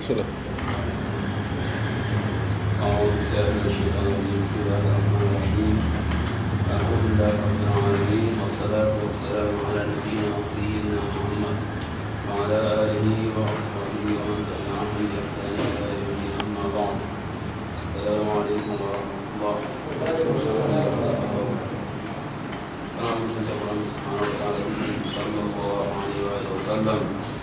صلة أعوذ بالله من الشيطان الرجيم بسم الله الرحمن الرحيم الحمد لله رب العالمين والصلاة والسلام على نبينا وسيدنا محمد وعلى آله وأصحابه ومن تبعهم بإحسان إلى يوم الدين أما بعد السلام عليكم ورحمة الله اللهم صل على محمد سبحانه وتعالى صلى الله عليه وآله وسلم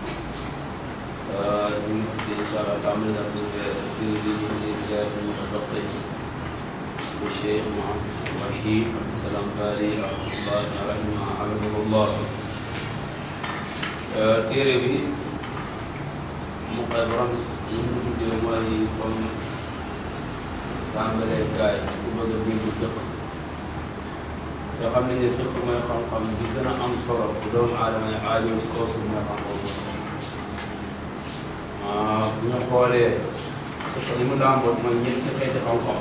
إن شاء الله تعمل ستين لبداية المتفقه والشيخ محمد وحيد عبد السلام باري رحمه الله رحمه حفظه الله téere bi mu koy borom ñu mu tuddee mooy comme tàmbalee gaay ku bëgg a dégg fiq yoo xam ne ne fiq mooy xam-xam bi gën a am solo bu doomu aadama yi aajoo ci kaw suuf mooy xam-xam fiq bu ñu xoolee fiq li mu làmboot mooy ñeenti xeeti xam-xam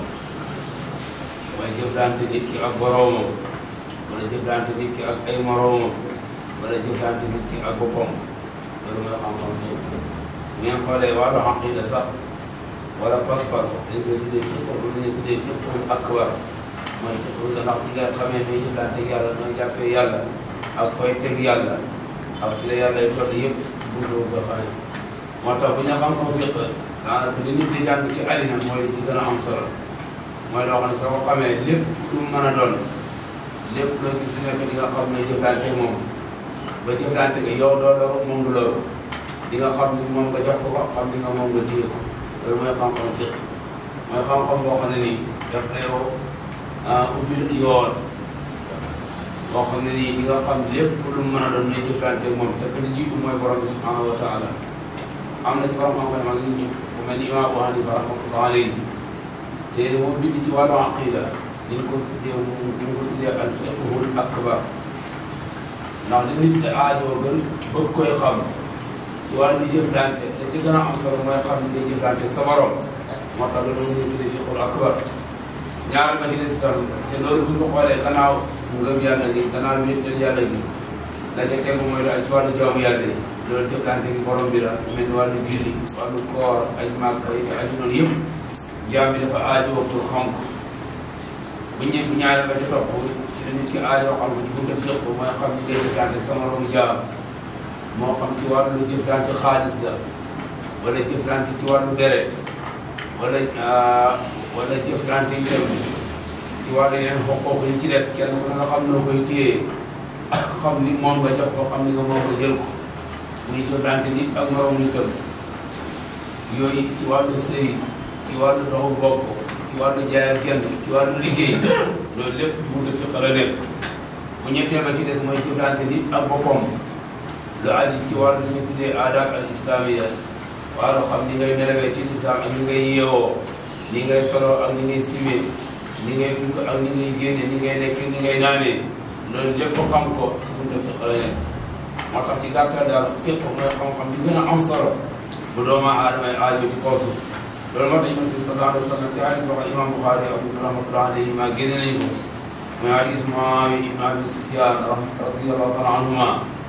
mooy jëflante nit ki ak boroomam wala jëflante nit ki ak ay moroomam wala jëflante nit ki ak boppam loolu mooy xam-xam fiq bu ngeen xoolee wàllu aqida sax wala pas-pas dañ koy tuddee fiq lu ñuy tuddee fiqul akbar mooy fiq lu ndax ci nga xamee nooy jëflante ak yàlla nooy jàppee yàlla ak fooy teg yàlla ak fi la yàlla y toll yëpp buntu nga xamee moo tax bu ñu xam-xam fiq daanaka li nit di jàng ci àddina mooy li ci gën a am solo mooy loo xam ne soo ko xamee lépp lu mu mën a doon lépp loo gis nekk di nga xam ne jëflante moom ba jëflante nga yow doo loru moom du loru di nga xam ni moom nga jox ko ko xam ni nga moom nga téye ko loolu mooy xam-xam fiq mooy xam-xam boo xam ne nii daf lay ubbil yoon boo xam ne nii di nga xam lépp lu mu mën a doon ngay jëflante moom te que jiitu mooy borom bi subhanahu wa taala am na ci borom xam-xam mag ñu ku mel ni Imaam Abu Hanifa rahmatullah alayhi téere moom bind ci wàllu aqida ni ñu ko tuddee mu mu ko tuddee al fiqhul akbar ndax li nit di aajoo gën bëgg koy xam ci wàllu jëflante la ci gën a am solo mooy xam ni ngay jëflante sa borom moo tax loolu ñu tuddee fiqhul akbar ñaar ba ci des itam te loolu bu ñu ko xoolee gannaaw ngëm yàlla gi gannaaw wéetal yàlla gi la ca tegu mooy daal ci wàllu jaamu yàlla yi loolu jëflante gi borom bi la mel ni wàllu julli wàllu koor ay màgg yi te aju noonu yëpp jaam bi dafa aajoo pour xam ko bu ñëpp bu ñaareel ba ca topp ci la nit ki aajoo xam ko ci bunte fiq mooy xam ni ngay jëflante ak sa moromu jaam moo xam ci wàllu jëflante xaalis la wala jëflante ci wàllu deret wala wala jëflante yi dem ci wàllu yeneen xoqooq yi ci des kenn ku ne nga xam noo koy téye ak xam ni moom nga jox ko xam ni nga moom nga jël ko muy jëflante nit ak moroom nitam yooyu ci wàllu sëy ci wàllu doxu bokk ci wàllu jaay ak jënd ci wàllu liggéey loolu lépp ci buntu fiq la nekk bu ñetteel ba ci des mooy jëflante nit ak boppam lu aju ci wàllu ñu tuddee aadaab al islamiya wàllu xam ni ngay nelawee ci lislaam ak ni ngay yeewoo ni ngay solo ak ni ngay simee ni ngay dugg ak ni ngay génne ni ngay lekk ni ngay naanee loolu lépp xam ko ci buntu fiq la nekk moo tax ci gàttal daal fiq mooy xam-xam bi gën a am solo bu doomu aadama yi aajo ci kaw suuf loolu moo tax yonent bi sallallahu alayhi wa sallam te hadis boo xam imam Buxaari ak Muslim rahmatullahi alayhi ma génne nañu ko mooy hadis Muawiya ibn Abi Sufyan radiyallahu taala anhuma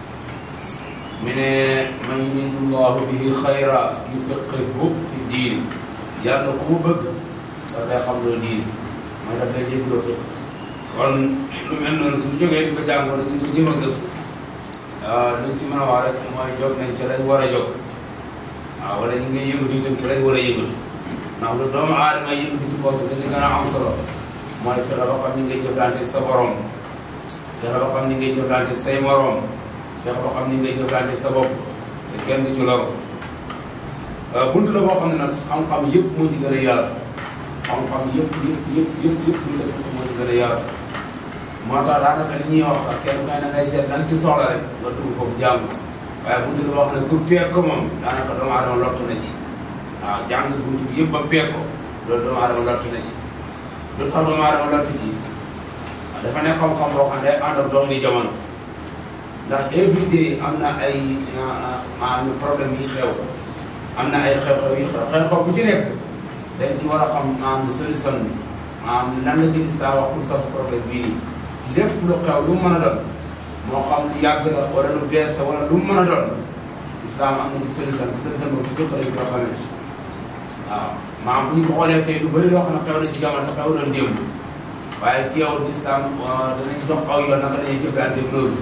mi ne man yuridu llahu bihi xayra yufaqihu fi diin yàlla ku mu bëgg daf lay xam loo diin mooy daf lay dégloo fiq kon lu mel noonu suñu jógee di ko jàngoo dañu ko jéem a gëstu waaw luñ ci mën a wax rek mooy jóg nañ ci lañ war a jóg waaw wala ñu ngi yëngatu itam ci lañ war a yëngatu ndax lu doomu aadama yëngatu ci poos bi dañu gën a am solo mooy fexe ba xam ni ngay jëflanteeg sa borom fexe ba xam ni ngay jëflanteeg say morom fexe ba xam ni ngay jëflanteeg sa bopp te kenn du ci lor buntu la boo xam ne nag xam-xam yëpp moo ci gën a yaatu xam-xam yëpp yëpp yëpp yëpp yëpp lu def moo ci gën a yaatu moo tax daanaka li ñuy wax sax kenn ku ne da ngay seet lan ci soxla rek nga dugg foofu jàng waaye buntu la boo xam ne pour peeg ko moom daanaka doomu aadama lottu na ci waaw jàng buntu bi yëpp ba peeg ko loolu doomu aadama lottu na ci lu tax doomu aadama lottu ci dafa nekk xam-xam boo xam ne day ànd ak dox ni jamono ndax évité am na ay maanaam problème yi xew am na ay xew-xew yi xew xew-xew bu ci nekk dañ ci war a xam maanaam solution bi maanaam lan la ci lislaam wax pour safu problème bii nii lépp lu xew lu mu mën a doon moo xam lu yàgg la wala lu bees la wala lu mu mën a doon islam am na ci solution te solution boobu fiq lañ ko xamee waaw maanaam bu ñu ko xoolee tey lu bëri loo xam ne xew na ci jamono te xew doon démb waaye ci yow lislaam danañ jox aw yoon naka dañuy jëflante loolu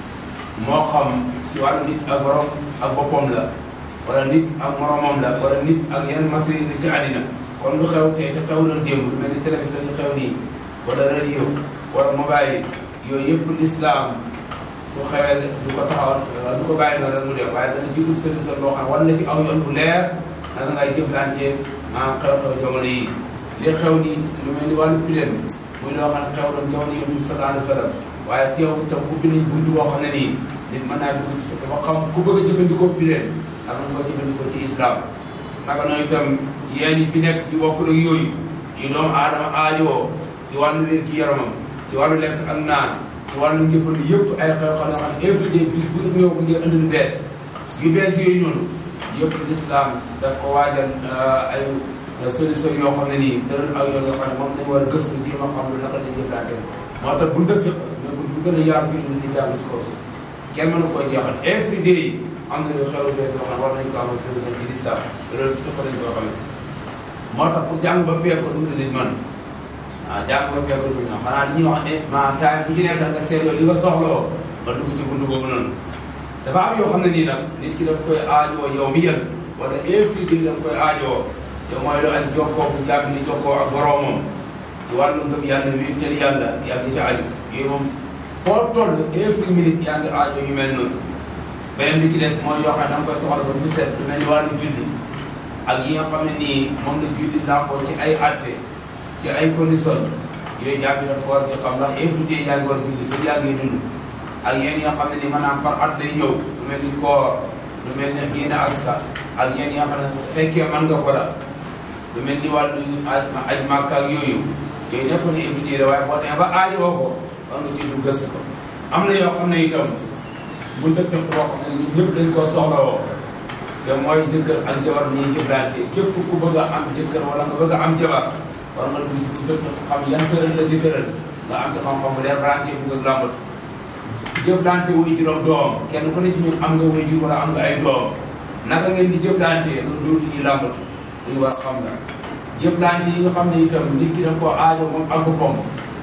moo xam ci wàllu nit ak borom ak boppam la wala nit ak moromam la wala nit ak yeneen matériel ni ci àddina kon lu xew tey te xew doon démb lu mel ni télévision yi xew nii wala radio wala mobile yooyu yëpp lislaam su xewee du ko taxawal du ko bàyyi noonu rek mu def waaye dana jigul solution boo xam ne war na ci aw yoon bu leer naka ngay jëflante maanaam xew-xew jamono yi li xew nii lu mel ni wàllu pileen muy loo xam ne xew doon jamono yonent bi sallallahu alayhi wa sallam waaye teewul tam ubbi nañ buntu boo xam ne nii nit mën naa dugg ci dafa xam ku bëgg a jëfandikoo pileen naka nga ko jëfandikoo ci islam naka noonu itam yéen yi fi nekk ci bokk ak yooyu yu doomu aadama aajoo ci wàllu wér gi yaramam ci wàllu lekk ak naan ci wàllu njëfandu yëpp ay xew-xew yoo xam ne everyday bis bu ñëw bu ngeen indi lu bees yu bees yooyu noonu yëpp l'islam daf ko waajal ay solution yoo xam ne nii tëral ak yoon yoo xam ne moom lañ war a gëstu di ma xam lu naka lañuy jëflante moo tax bu ndëf fiq mais bu gën a yaatu ci li jàng ci kaw suuf kenn mënu koo jeexal everyday am na lu xew lu bees yoo xam ne war nañ ko amal solution ci l'islam te loolu fiq lañ koo xam ne moo tax pour jàng ba peeg ko du nit man ah jàng ba peeg ko du ñoo xanaa li ñuy wax ne ma taay bu ci nekk nga seet yow li nga soxloo nga dugg ci buntu boobu noonu dafa am yoo xam ne nii nag nit ki daf koy aajoo yow mi yël wala everyday da nga koy aajoo te mooy lu ak jokkoo bu jàpp ni jokkoo ak boroomam ci wàllu ngëm yàlla wi tel yàlla yaa ngi ci aju yooyu moom foo toll every minute yaa ngi aajo yu mel noonu beneen bi ci des mooy yoo xam ne da nga koy soxla ba bu set lu mel ni wàllu julli ak yi nga xam ne nii moom la julli làmboo ci ay atte ci ay condition yooyu jàpp bi dafa war di xam ndax everyday yaa ngi war a julli fii yaa ngi dund ak yéen yi nga xam ne ni maanaam par at lay ñëw lu mel ni koor lu mel ni génne asaka ak yéen yi nga xam ne su fekkee mën nga ko la lu mel ni wàllu aj màkka ak yooyu yooyu nekk na évité la waaye boo demee ba aajoo ko war nga ci du gëstu ko am na yoo xam ne itam bu def fekk boo xam ne ñun ñëpp dañ koo soxlawoo te mooy jëkkër ak jabar bi ñuy jëflante képp ku bëgg a am jëkkër wala nga bëgg a am jabar war nga dugg ci bu def xam yan tëral la ci tëral nga am ci xam-xam bu leer branché bu nga làmbatu jëflante wuy juróom doom kenn ku ne ci ñun am nga wuy jur wala am nga ay doom naka ngeen di jëflante loolu loolu ñuy làmbatu dañu war a xam nga jëflante yi nga xam ne itam nit ki daf koo aajo moom ak boppam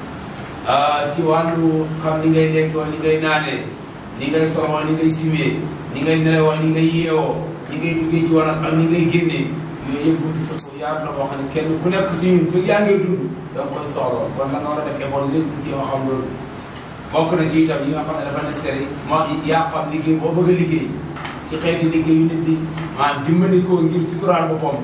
ci wàllu xam ni ngay lekkoo ni ngay naanee ni ngay soloo ni ngay simee ni ngay nelewoo ni ngay yeewoo ni ngay duggee ci wanag ak ni ngay génnee yooyu yëpp buntu fekk yaatu la boo xam ne kenn ku nekk ci ñun fekk yaa ngay dund da nga koy soxla kon la nga war a def effort yi rek pour jéem a xam loolu bokk na ci itam yi nga xam ne dafa nécessaire moo yaa xam liggéey boo bëgg a liggéey ci xeeti liggéey yu nit di maanaam dimbali ko ngir suturaal boppam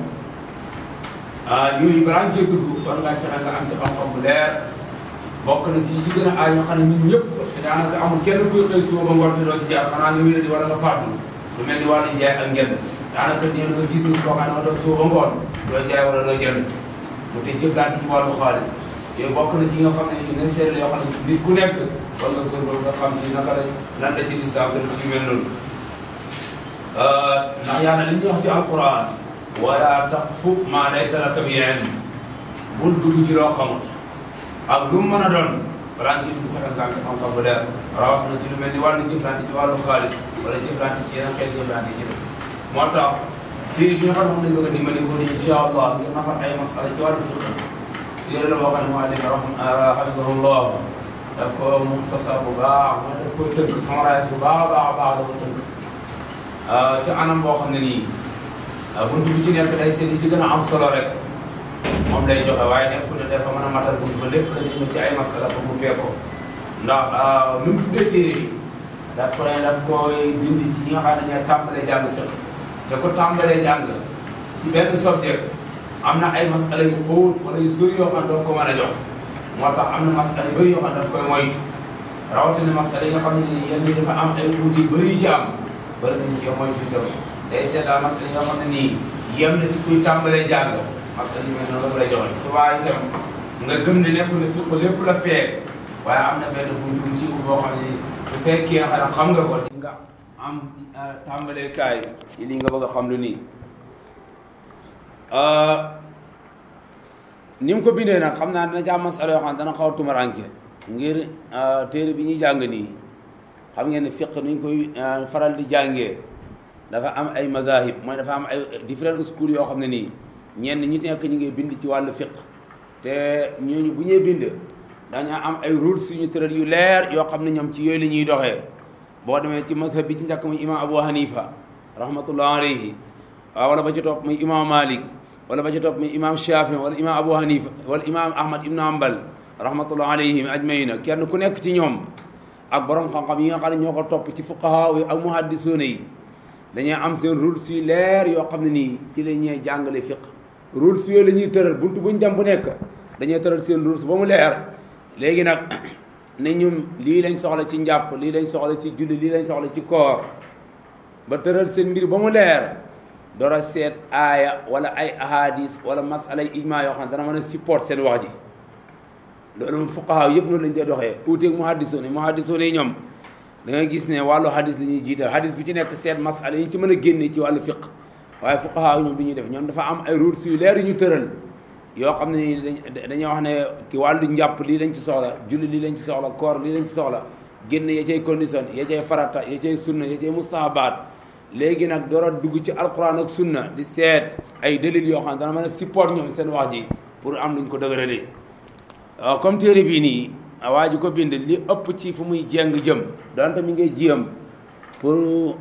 yooyu balaa ñu cee dugg war ngaa fexe nga am ci xam-xam bu leer bokk na ci ci gën a aay yoo xam ne ñun ñëpp daanaka amul kenn kuy xëy suba ba ngoon te doo ci jaar xanaa nga wér di wala nga fàddu lu mel ni wàllu njaay ak njënd daanaka nee na nga gis nit koo xam ne nga doon suba ba ngoon doo jaay wala doo jënd mu te jëflante ci wàllu xaalis yooyu bokk na ci nga xam ne ñu ne seet la yoo xam ne nit ku nekk war nga góorgóorlu nga xam ci naka la lan la ci lislaam gën ci mel noonu ndax yàlla li ñuy wax ci alquran wala taqfu ma laysa laka bi ilm bul dugg ci loo xamut ak lu mu mën a doon balaa nga ciy dugg fexe nga am ci xam-xam bu leer rawat na ci lu mel ni wàllu jëflante ci wàllu xaalis wala jëflante ci yeneen xeet jëflante ci def moo tax ci bi nga xam ne moom lañ bëgg a dimbali ko ni incha allah ngir nafar ay masala ci wàllu fiq téere la boo xam ne moo def rahimahullah daf ko muxtasar bu baax mooy daf koy tënk summarise bu baax a baax a baax la ko tënk ci anam boo xam ne nii buntu bi ci nekk day seet yi ci gën a am solo rek moom lay joxe waaye nekku ne dafa mën a matal buntu ba lépp dañu ñëw ci ay masala pour mu peeg ko ndax nu mu tuddee téere bi daf ko ne daf koy bind ci ñi nga xam ne dañuy tàmbalee jàng fiq te ko tàmbalee jàng ci benn subject am na ay masala yu xóot wala yu sori yoo xam ne doo ko mën a jox moo tax am na masala yu bëri yoo xam ne daf koy moytu rawatina masala yi nga xam ne nii yenn yi dafa am ay uuti yu bëri yu ci am bëri nañu cee moytu itam day seetlaa masala yi nga xam ne nii yem na ci kuy tàmbalee jàng masala yu mel noonu la lay joxe souvent itam nga gëm ne nekk ne fi ko lépp la peeg waaye am na benn buntu bu ci boo xam ne su fekkee nga xam nga ko di nga am tàmbalee kaay yi lii nga bëgg a xam lu nii ni mu ko bindee nag xam naa dina ci am masala yoo xam ne dana xaw a tumaranke ngir téere bi ñuy jàng nii xam ngeen ne fiq nuñ koy faral di jàngee dafa am ay mazahib mooy dafa am ay different school yoo xam ne nii ñenn ñi nekk ñu ngi bind ci wàllu fiq te ñooñu bu ñuy bind dañaa am ay rules yu ñu tëral yu leer yoo xam ne ñoom ci yooyu la ñuy doxee boo demee ci mazhab bi ci njëkk muy imam Abu Hanifa rahmatullah alayhi waaw wala ba ci topp muy imam Malik wala ba ci topp muy imam Shafi wala imam Abu Hanifa wala imam Ahmad ibn Hanbal rahmatullah alayhim ajmaina kenn ku nekk ci ñoom ak borom xam-xam yi nga xam ne ñoo ko topp ci fuqaha yi ak muhaddisuuna yi dañuy am seen rules yu leer yoo xam ne nii ci la ñuy jàngale fiq rules yooyu la ñuy tëral buntu buñ dem bu nekk dañuy tëral seen rules ba mu leer léegi nag ne ñun lii lañ soxla ci njàpp lii lañ soxla ci julli lii lañ soxla ci koor ba tëral seen mbir ba mu leer door a seet aaya wala ay ahadis wala masala yi ijma yoo xam ne dana mën a support seen wax ji loolu moom fuqaha yëpp noonu lañ koy doxee uuteeg muhaddisoon yi muhaddisoon yi ñoom da nga gis ne wàllu hadis la ñuy jiital hadis bi ci nekk seet masala yi ci mën a génne ci wàllu fiq waaye fuqaha ñoom bi ñuy def ñoom dafa am ay rules yu leer yu ñu tëral yoo xam ne dañuy wax ne ki wàllu njàpp lii lañ ci soxla julli lii lañ ci soxla koor lii lañ ci soxla génn ya cay condition ya cay farata ya cay sunna ya cay mustahabaat léegi nag door a dugg ci alquran ak sunna di seet ay dalil yoo xam ne dana mën a support ñoom seen wax ji pour am luñ ko dëgëralee waaw comme téere bii nii waa ji ko bind li ëpp ci fu muy jeng jëm donte mi ngay jiyam pour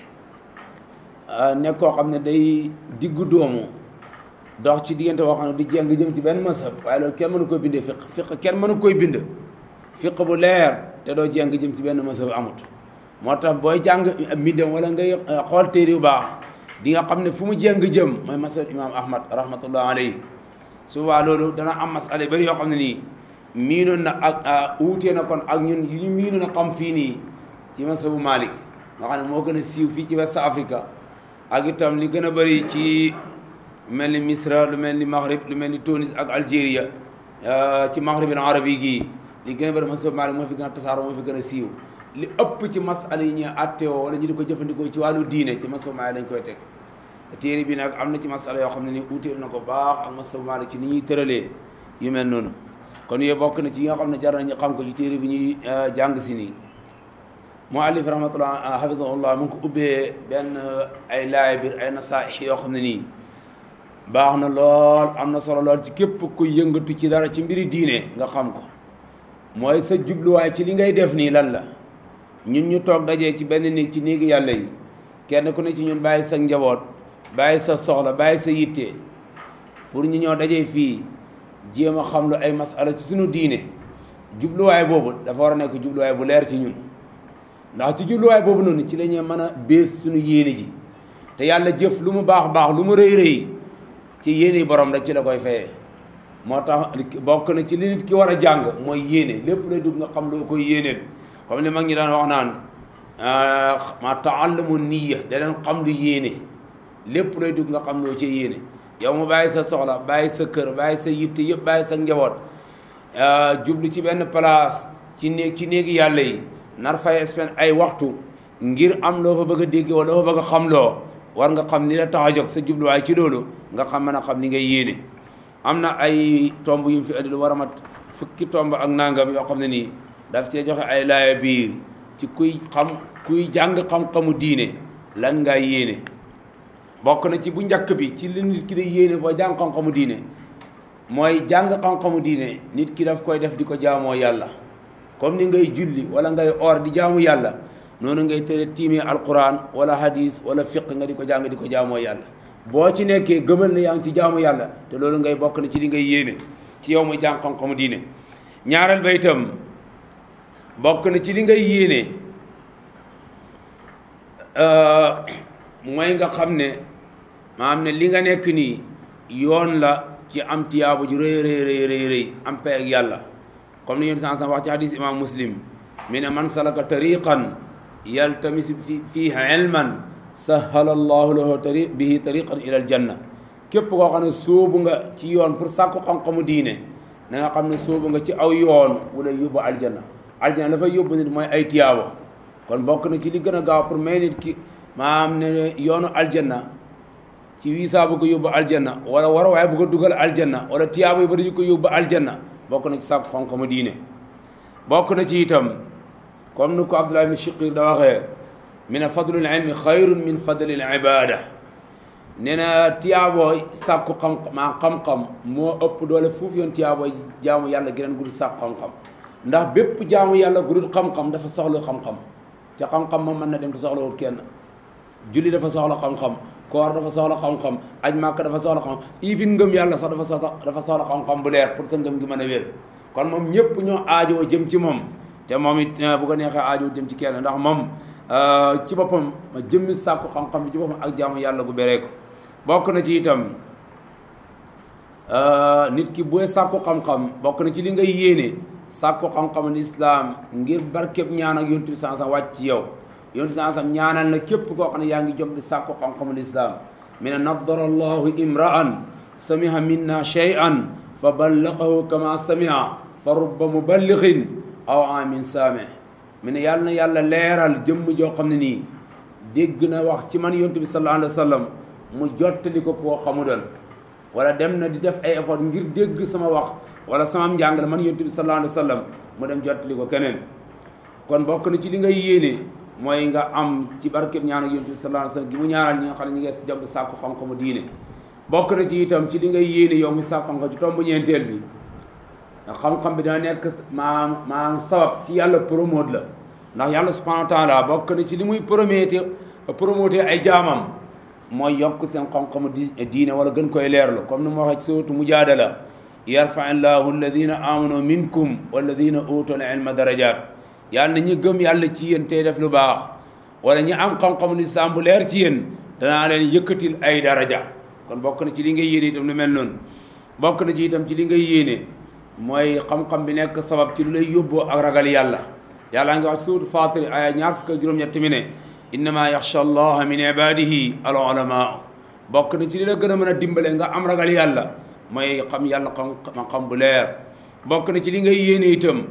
nekk koo xam ne day diggu doomu dox ci diggante boo xam ne du jeng jëm ci benn masab waaye loolu kenn mënu koy bindee fiq fiq kenn mënu koy bind fiq bu leer te doo jeng jëm ci benn masab amut moo tax booy jàng mbindam wala ngay xool téere yu baax di nga xam ne fu mu jeng jëm mooy masab imam ahmad rahmatullah alayhi souvent loolu dana am masala bari yoo xam ne nii miinoon na ak uutee na kon ak ñun yu ñu miinoon a xam fii nii ci masabu Malik nga xam ne moo gën a siiw fii ci West Africa ak itam li gën a bëri ci mel ni Misra lu mel ni Maghrib lu mel ni Tunis ak Algérie ci Maghrib al arabi gii li gën a bëri masabu Malik moo fi gën a tasaaroo moo fi gën a siiw li ëpp ci masala yi ñuy attewoo wala ñu di ko jëfandikoo ci wàllu diine ci masabu Malik lañ koy teg téere bi nag am na ci masala yoo xam ne ni uuteel na ko baax ak masabu Malik ci ni ñuy tëralee yu mel noonu kon yooyu bokk na ci yi nga xam ne jar nañu xam ko ci téere bi ñuy jàng si nii muallif rahmatullah hafidahullah mu ngi ko ubbee benn ay laay biir ay nasaih yoo xam ne nii baax na lool am na solo lool ci képp ku yëngatu ci dara ci mbiri diine nga xam ko mooy sa jubluwaay ci li ngay def nii lan la ñun ñu toog dajee ci benn néeg ci néegi yàlla yi kenn ku ne ci ñun bàyyi sa njaboot bàyyi sa soxla bàyyi sa yitte pour ñu ñëw dajee fii jéem a xam lu ay masala ci suñu diine jubluwaay boobu dafa war a nekk jubluwaay bu leer ci ñun ndax ci jubluwaay boobu noonu ci la ñuy mën a bees suñu yéene ji te yàlla jëf lu mu baax baax lu mu rëy rëy ci yéene borom rek ci la koy fayee moo tax bokk na ci li nit ki war a jàng mooy yéene lépp lay dugg nga xam loo koy yéeneel comme li mag ñi daan wax naan ma taallamu niya da leen xam lu yéene lépp lay dugg nga xam loo ci yéene yow mu bàyyi sa soxla bàyyi sa kër bàyyi sa yitte yëpp bàyyi sa njaboot jublu ci benn place ci néeg ci néegi yàlla yi nar fay spend ay waxtu ngir am loo fa bëgg a dégg wala loo fa bëgg a xam loo war nga xam ni la tax a jóg sa jubluwaay ci loolu nga xam mën a xam ni ngay yéene am na ay tomb yu mu fi andi lu war a mat fukki tomb ak nangam yoo xam ne nii daf cee joxe ay laaya biir ci kuy xam kuy jàng xam-xamu diine lan nga yéene bokk na ci bu njëkk bi ci li nit ki di yéene boo jàng xam-xamu diine mooy jàng xam-xamu diine nit ki daf koy def di ko jaamoo yàlla comme ni ngay julli wala ngay or di jaamu yàlla noonu ngay tere tiimee alquran wala hadis wala fiq nga di ko jàng di ko jaamoo yàlla boo ci nekkee gëmal na yaa ngi ci jaamu yàlla te loolu ngay bokk na ci li ngay yéene ci yow muy jàng xam-xamu diine ñaareel ba itam bokk na ci li ngay yéene mooy nga xam ne maanaam ne li nga nekk nii yoon la ci am tiyaabu ju rëy rëy rëy rëy rëy am pay ak yàlla comme ni yéen san san wax ci hadis imam muslim mi ne man salaka tariqan yaltamisu fi fihi ilman sahala allahu lahu tari bihi tariqan ila aljanna képp koo xam ne sóobu nga ci yoon pour sàkku xam-xamu diine na nga xam ne sóobu nga ci aw yoon wu lay yóbbu aljanna aljanna dafay yóbbu nit mooy ay tiyaabo kon bokk na ci li gën a gaaw pour may nit ki maam ne yoonu aljanna ci wiisa bu ko yóbbu aljanna wala war waaye bu ko dugal aljanna wala tiyaabo yi ba dañu ko yóbbu aljanna bokk na ci sàkku xam-xamu diine bokk na ci itam comme ni ko Abdullah ibn Shiqir da waxee min fadlul ilmi xayrun min fadlil ibada nee na tiyaaboo sàkku xam maa xam-xam moo ëpp doole fuuf yoon tiyaaboo jaamu yàlla geneen gudul sàkku xam-xam ndax bépp jaamu yàlla gudul xam-xam dafa soxla xam-xam te xam-xam moom mën na dem te soxlawul kenn julli dafa soxla xam-xam koor dafa soxla xam-xam aj màkk dafa soxla xam ifin ngëm yàlla sax dafa soxla dafa soxla xam-xam bu leer pour sa ngëm gi mën a wér kon moom ñëpp ñoo aajoo jëm ci moom te moom it bu ko neexee aajoo jëm ci kenn ndax moom ci boppam jëmmi sàkku xam-xam bi ci boppam ak jaamu yàlla gu béree ko bokk na ci itam nit ki booy sàkku xam-xam bokk na ci li ngay yéene sàkku xam-xamu islaam ngir barkeb ñaan ak yontu bi sansan wàcc ci yow yontu sansan ñaanal na képp koo xam ne yaa ngi jom di sàkku xam-xamu islaam mi ne nadara allahu imra'an samiha minna shay'an fa ballaqahu kama samiha fa rubba muballighin aw amin saamih mi ne yàlla na yàlla leeral jëmm joo xam ne nii dégg na wax ci man yontu bi sallallahu alayhi wa sallam mu jottali ko koo xamudoon wala dem na di def ay effort ngir dégg sama wax wala sama njàngale man yontu bi sallallahu alayhi wa sallam mu dem jottali ko keneen kon bokk na ci li ngay yéene mooy nga am ci barkeb ñaan ak yontu bi sallallahu alayhi wa sallam gi mu ñaanal ñi nga xam ne ñi ngi si jàpp sàkku xam-xamu diine bokk na ci itam ci li ngay yéene yow mi sàkku xam-xam ci tomb ñeenteel bi ndax xam-xam bi dana nekk maam maam sabab ci yàlla promote la ndax yàlla subhanahu wa taala bokk na ci li muy promote promote ay jaamam mooy yokk seen xam-xamu di diine wala gën koy leerlu comme ni mu waxee ci suratu mujaadala yarfa illahu alladina amanu minkum walladina utul ilma darajat yàlla na ñi gëm yàlla ci yéen tey def lu baax wala ñi am xam-xamu lislaam bu leer ci yéen danaa leen yëkkatil ay daraja kon bokk na ci li ngay yéene itam lu mel noonu bokk na ci itam ci li ngay yéene mooy xam-xam bi nekk sabab ci lu lay yóbboo ak ragal yàlla yàlla ngi wax ci suuratu Faatir aya ñaar fukk ak juróom-ñett mi ne innama yaxsha allaha min ibadihi al ulama bokk na ci li la gën a mën a dimbale nga am ragal yàlla mooy xam yàlla xam xam bu leer bokk na ci li ngay yéene itam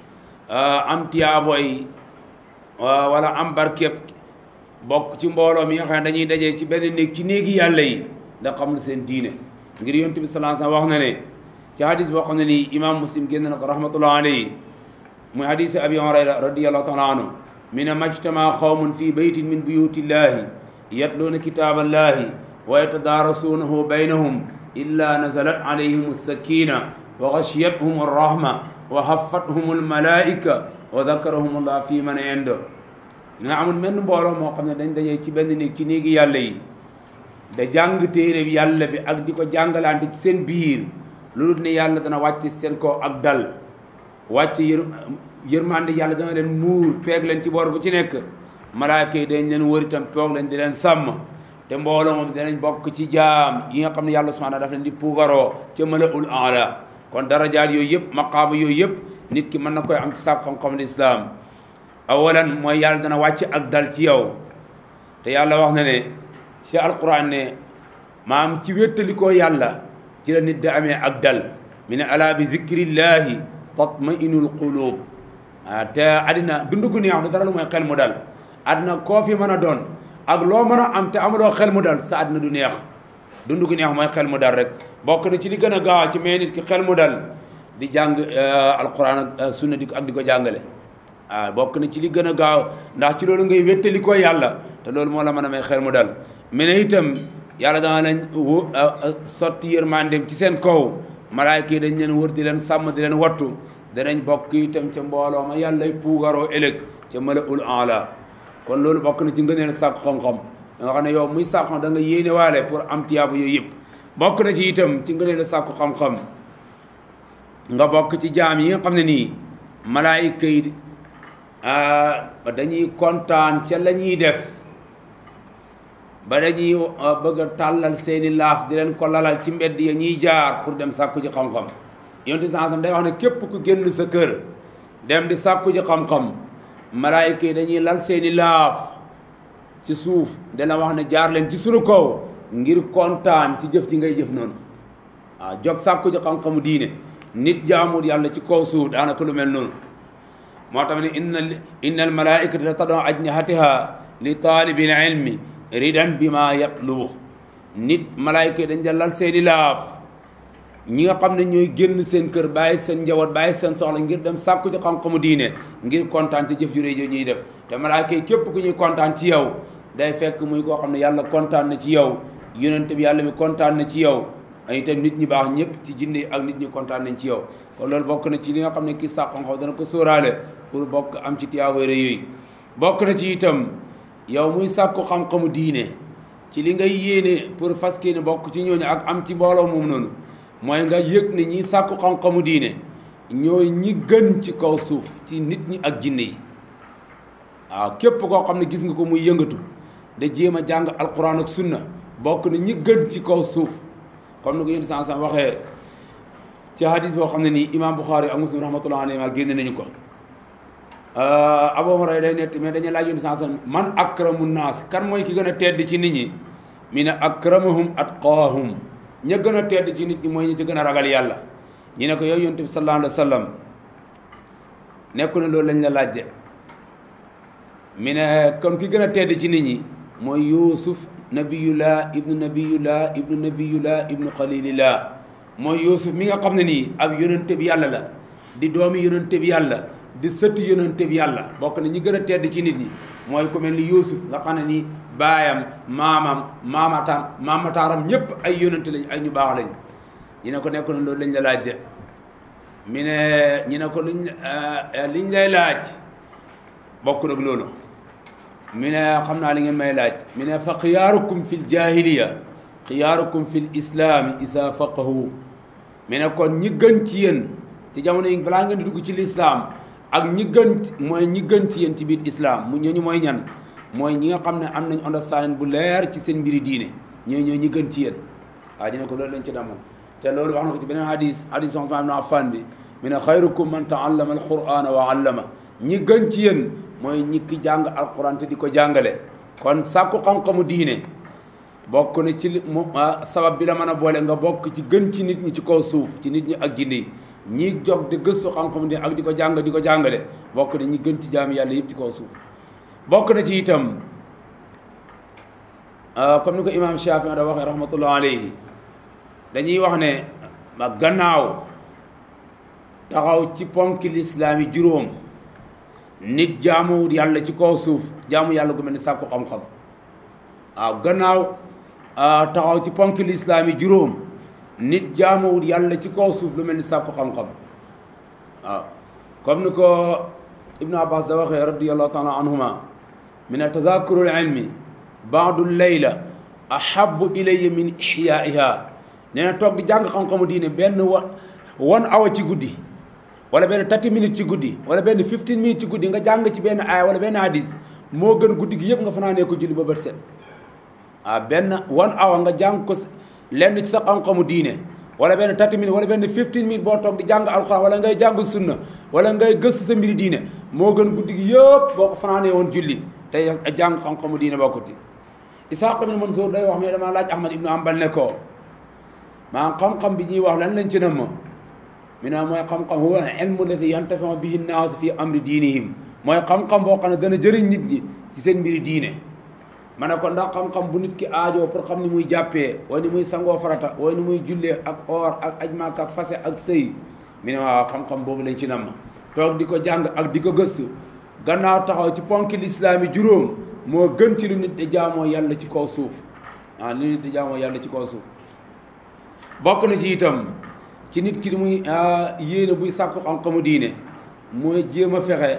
am tiyaaboy wala am barkeb bokk ci mbooloo mi nga xam ne dañuy dajee ci benn néeg ci néegi yàlla yi da xam lu seen diine ngir yonent bi sallallahu alayhi wasallam wax na ne ci hadis boo xam ne nii imam muslim génn na ko rahmatullah alayhi muy hadisi abi hurayra radiallahu taala anhu mi ne majtama xawmun fi baytin min buyutillahi yatluuna kitaaballahi wa yatadaarasuunahu baynahum illa nazalat alayhim alsakina wa gashiyathum arrahma wa haffathum almalaika wa dakarahum allah fi man indo nga amul menn mbooloo moo xam ne dañ dajee ci benn néeg ci néegi yàlla yi da jàng téere bi yàlla bi ak di ko jàngalante ci seen biir loolu ne yàlla dana wàcc seen kaw ak dal wàcc yër yërmande yàlla dana leen muur peeg leen ci boor bu ci nekk malaaka yi dañ leen wër itam toog leen di leen sàmm te mbooloo moom danañ bokk ci jaam yi nga xam ne yàlla subhanahu daf leen di puugaroo ca malaul ala kon darajaat yooyu yëpp maqaama yooyu yëpp nit ki mën na koy am ci sàkk xam-xam lislaam awalan mooy yàlla dana wàcc ak dal ci yow te yàlla wax na ne ci alquran ne maam ci wéttalikoo yàlla ci la nit da amee ak dal mi ne ala bi zikrillahi tatmainul qulub ah te àddina dundu gu neex du dara lu mooy xel mu dal àddina koo fi mën a doon ak loo mën a am te amuloo xel mu dal sa àddina du neex dundu gu neex mooy xel mu dal rek bokk na ci li gën a gaaw ci may nit ki xel mu dal di jàng alquran ak sunna di ak di ko jàngale ah bokk na ci li gën a gaaw ndax ci loolu ngay wéttali ko yàlla te loolu moo la mën a may xel mu dal mais ne itam yàlla dana lañ sotti yërmandeem ci seen kaw malaayka yi dañ leen wër di leen sàmm di leen wattu danañ bokk itam ca mbooloo ma yàllay puugaroo ëllëg ca mala ul ala kon loolu bokk na ci ngëneel sàkk xam-xam da nga xam ne yow muy sàkk xam da nga yéene waale pour am tiyaabu yooyu yëpp bokk na ci itam ci ngëneel sàkku xam-xam nga bokk ci jaam yi nga xam ne nii malaayka yi dañuy kontaan ca la ñuy def ba dañuy bëgg a tàllal seeni laaf di leen ko lalal ci mbedd ya ñuy jaar pour dem sàkku ji xam-xam yonti sansam day wax ne képp ku génn sa kër dem di sàkku ji xam-xam malaayka yi dañuy lal seeni laaf ci suuf dana wax ne jaar leen ci sunu kaw ngir kontaan ci jëf ji ngay jëf noonu waaw jog sàkku ji xam-xamu diine nit jaamul yàlla ci kaw suuf daanaka lu mel noonu moo tax ne inna inna al malaikata tadon ajnihatiha li taalibil ilmi ridan bi ma yatlubu nit malaayka yi dañ da lal seeni laaf ñi nga xam ne ñooy génn seen kër bàyyi seen njaboot bàyyi seen soxla ngir dem sàkku ci xam-xamu diine ngir kontaan ci jëf ju réy ñuy def te malaayka yi képp ku ñuy kontaan ci yow day fekk muy koo xam ne yàlla kontaan na ci yow yonent bi yàlla mi kontaan na ci yow ay itam nit ñi baax ñëpp ci jinne ak nit ñi kontaan nañ ci yow kon loolu bokk na ci li nga xam ne kii sàq xam-xam dana ko sóoraale pour bokk am ci tiyaabare yooyu bokk na ci itam yow muy sàkku xam-xamu diine ci li ngay yéene pour fas ne bokk ci ñooñu ak am ci mbooloo moom noonu mooy nga yëg ne ñi sàkku xam-xamu diine ñooy ñi gën ci kaw suuf ci nit ñi ak jinne yi waaw képp koo xam ne gis nga ko muy yëngatu da jéem a jàng alquran ak sunna bokk na ñi gën ci kaw suuf comme ni ko yéen sans waxee ci hadis boo xam ne nii imam Bukhari ak muslim rahmatullah alayhi génne nañu ko Abu Hurayra day nett mais dañuy laaj yéen sans man akramu naas kan mooy ki gën a tedd ci nit ñi mi ne akramahum atqaahum ña gën a tedd ci nit ñi mooy ñi ci gën a ragal yàlla ñu ne ko yow yonent bi sallallahu alayhi wa sallam nekku ne loolu lañ la laaj de mi ne kon ki gën a tedd ci nit ñi mooy Yuusuf nabiyullah ibnu nabiyullah ibnu nabiyullah ibnu xalilillah mooy Yuusuf mi nga xam ne nii ab yonente bi yàlla la di doomi yonente bi yàlla di sëtt yonente bi yàlla bokk na ñi gën a tedd ci nit ñi mooy ku mel ni Yuusuf nga xam ne nii baayam maamam maamatam maamataaram ñëpp ay yonente lañ ay ñu baax lañ ñu ne ko nekk na loolu lañ la laaj de mi ne ñu ne ko luñ liñ lay laaj bokk nag loolu mi ne xam naa li ngeen may laaj mi ne fa xiyaarukum fi ljahiliya xiyaarukum fi l islaami isa faqahu mi ne kon ñi gën ci yéen ci jamono yi balaa ngeen di dugg ci lislaam ak ñi gën mooy ñi gën ci yéen ci biir islam mu ñooñu mooy ñan mooy ñi nga xam ne am nañ understanding bu leer ci seen mbiri diine ñooy ñooy ñi gën ci yéen waaw dina ko loolu lañ ci damoon te loolu wax na ko ci beneen hadis hadis Usmaan ibn Affaan bi mi ne xayrukum man taallama alqurana wa allama ñi gën ci yéen mooy ñi ki jàng alquran te di ko jàngale kon sàkku xam-xamu diine bokk na ci mu sabab bi la mën a boole nga bokk ci gën ci nit ñi ci kaw suuf ci nit ñi ak jinne yi ñi jog di gëstu xam-xamu diine ak di ko jàng di ko jàngale bokk na ñi gën ci jaami yàlla yëpp ci kaw suuf bokk na ci itam comme ni ko imam Shaafi da waxee rahmatullah alayhi dañuy wax ne ma gannaaw taxaw ci ponki lislaam yi juróom nit jaamuwut yàlla ci kaw suuf jaamu yàlla gu mel ni sàkku xam-xam waaw gannaaw taxaw ci ponki lislaam yi juróom nit jaamuwut yàlla ci kaw suuf lu mel ni sàkku xam-xam waaw comme ni ko ibnu abbas da waxee radiallahu taala anhuma min tazakurul ilmi baadu layla ahabu ilayya min ihyaiha nee na toog di jàng xam-xamu diine benn wa one hour ci guddi wala benn 30 minutes ci guddi wala benn 15 minutes ci guddi nga jàng ci benn aaya wala benn hadis moo gën guddi gi yëpp nga fanaanee ko julli ba bët set ah benn one hour nga jàng ko lenn ci sa xam-xamu diine wala benn 30 minutes wala benn 15 minutes boo toog di jàng alxuraan wala ngay jàng sunna wala ngay gëstu sa mbiri diine moo gën guddi gi yëpp boo ko fanaanee woon julli te jàng xam-xamu diine bokkut Isaaq ibn Mansour day wax mais damaa laaj Ahmad ibnu Ambal ne ko maa xam-xam bi ñuy wax lan lañ ci nam mi ne mooy xam-xam huwa ilmu alladi yantafiu bihi nnaas fi amri diinihim mooy xam-xam boo xam ne dana jëriñ nit ñi ci seen mbiri diine ma ne ko ndax xam-xam bu nit ki aajoo pour xam ni muy jàppee wala ni muy sangoo farata wala ni muy jullee ak or ak aj Makka ak fase ak sëy mi ne waaw xam-xam boobu lañ ci nam toog di ko jàng ak di ko gëstu gannaaw taxaw ci ponki lislaam yi juróom moo gën ci lu nit di jaamoo yàlla ci kaw suuf ah lu nit di jaamoo yàlla ci kaw suuf bokk na ci itam ci nit ki li muy yéene buy sàkku xam-xamu diine mooy jéem a fexe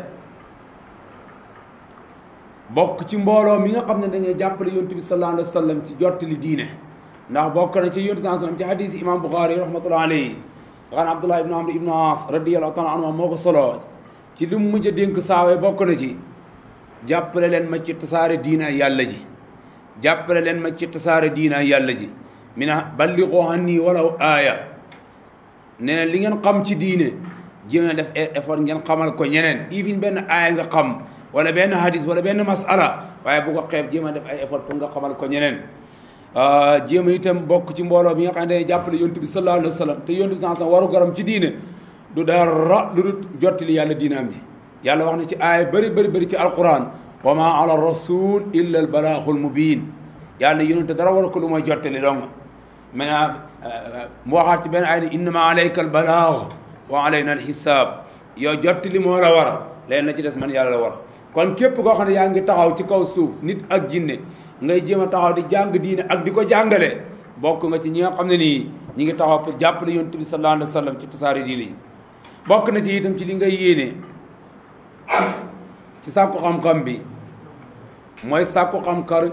bokk ci mbooloo mi nga xam ne dañuy jàppale yontu bi sallallahu alayhi wa sallam ci jottali diine ndax bokk na ci yontu sallallahu alayhi wa sallam ci hadis imam Bukhari rahmatullah alayhi waxaan Abdullah ibnu Amr ibnu As radiyallahu taala anhu moo ko solo ci li mu mujj a dénk saawee bokk na ci jàppale leen ma ci tasaare diina yàlla ji jàppale leen ma ci tasaare diina yàlla ji mi na balliqu anni walaw aaya nee na li ngeen xam ci diine jéem a def effort ngeen xamal ko ñeneen even benn aaya nga xam wala benn hadis wala benn masala waaye bu ko xeeb jéem a def ay effort pour nga xamal ko ñeneen jéem a itam bokk ci mbooloo bi nga xam ne day jàppale yontu bi sallallahu alayhi wa sallam te yontu bi sallallahu alayhi wa sallam waru garam ci diine du dara lu dul jottali yàlla diinaam ji yàlla wax na ci aaya bëri bëri bëri ci alquran wa ma ala rasul illa al balaaxul mubin yàlla yonente dara war ko lu mooy jottali dong maintenant mu waxaat ci benn aaya ne innama alayka al balaax wa alayna al xisaab yow jottali moo la war leen na ci des man yàlla la war kon képp koo xam ne yaa ngi taxaw ci kaw suuf nit ak jinne ngay jéem a taxaw di jàng diine ak di ko jàngale bokk nga ci ñi nga xam ne nii ñi ngi taxaw pour jàppale yonent bi sallallahu alayhi wa sallam ci tasaare diine yi bokk na ci itam ci li ngay yéene ci sàkku xam-xam bi mooy sàkku xam-xam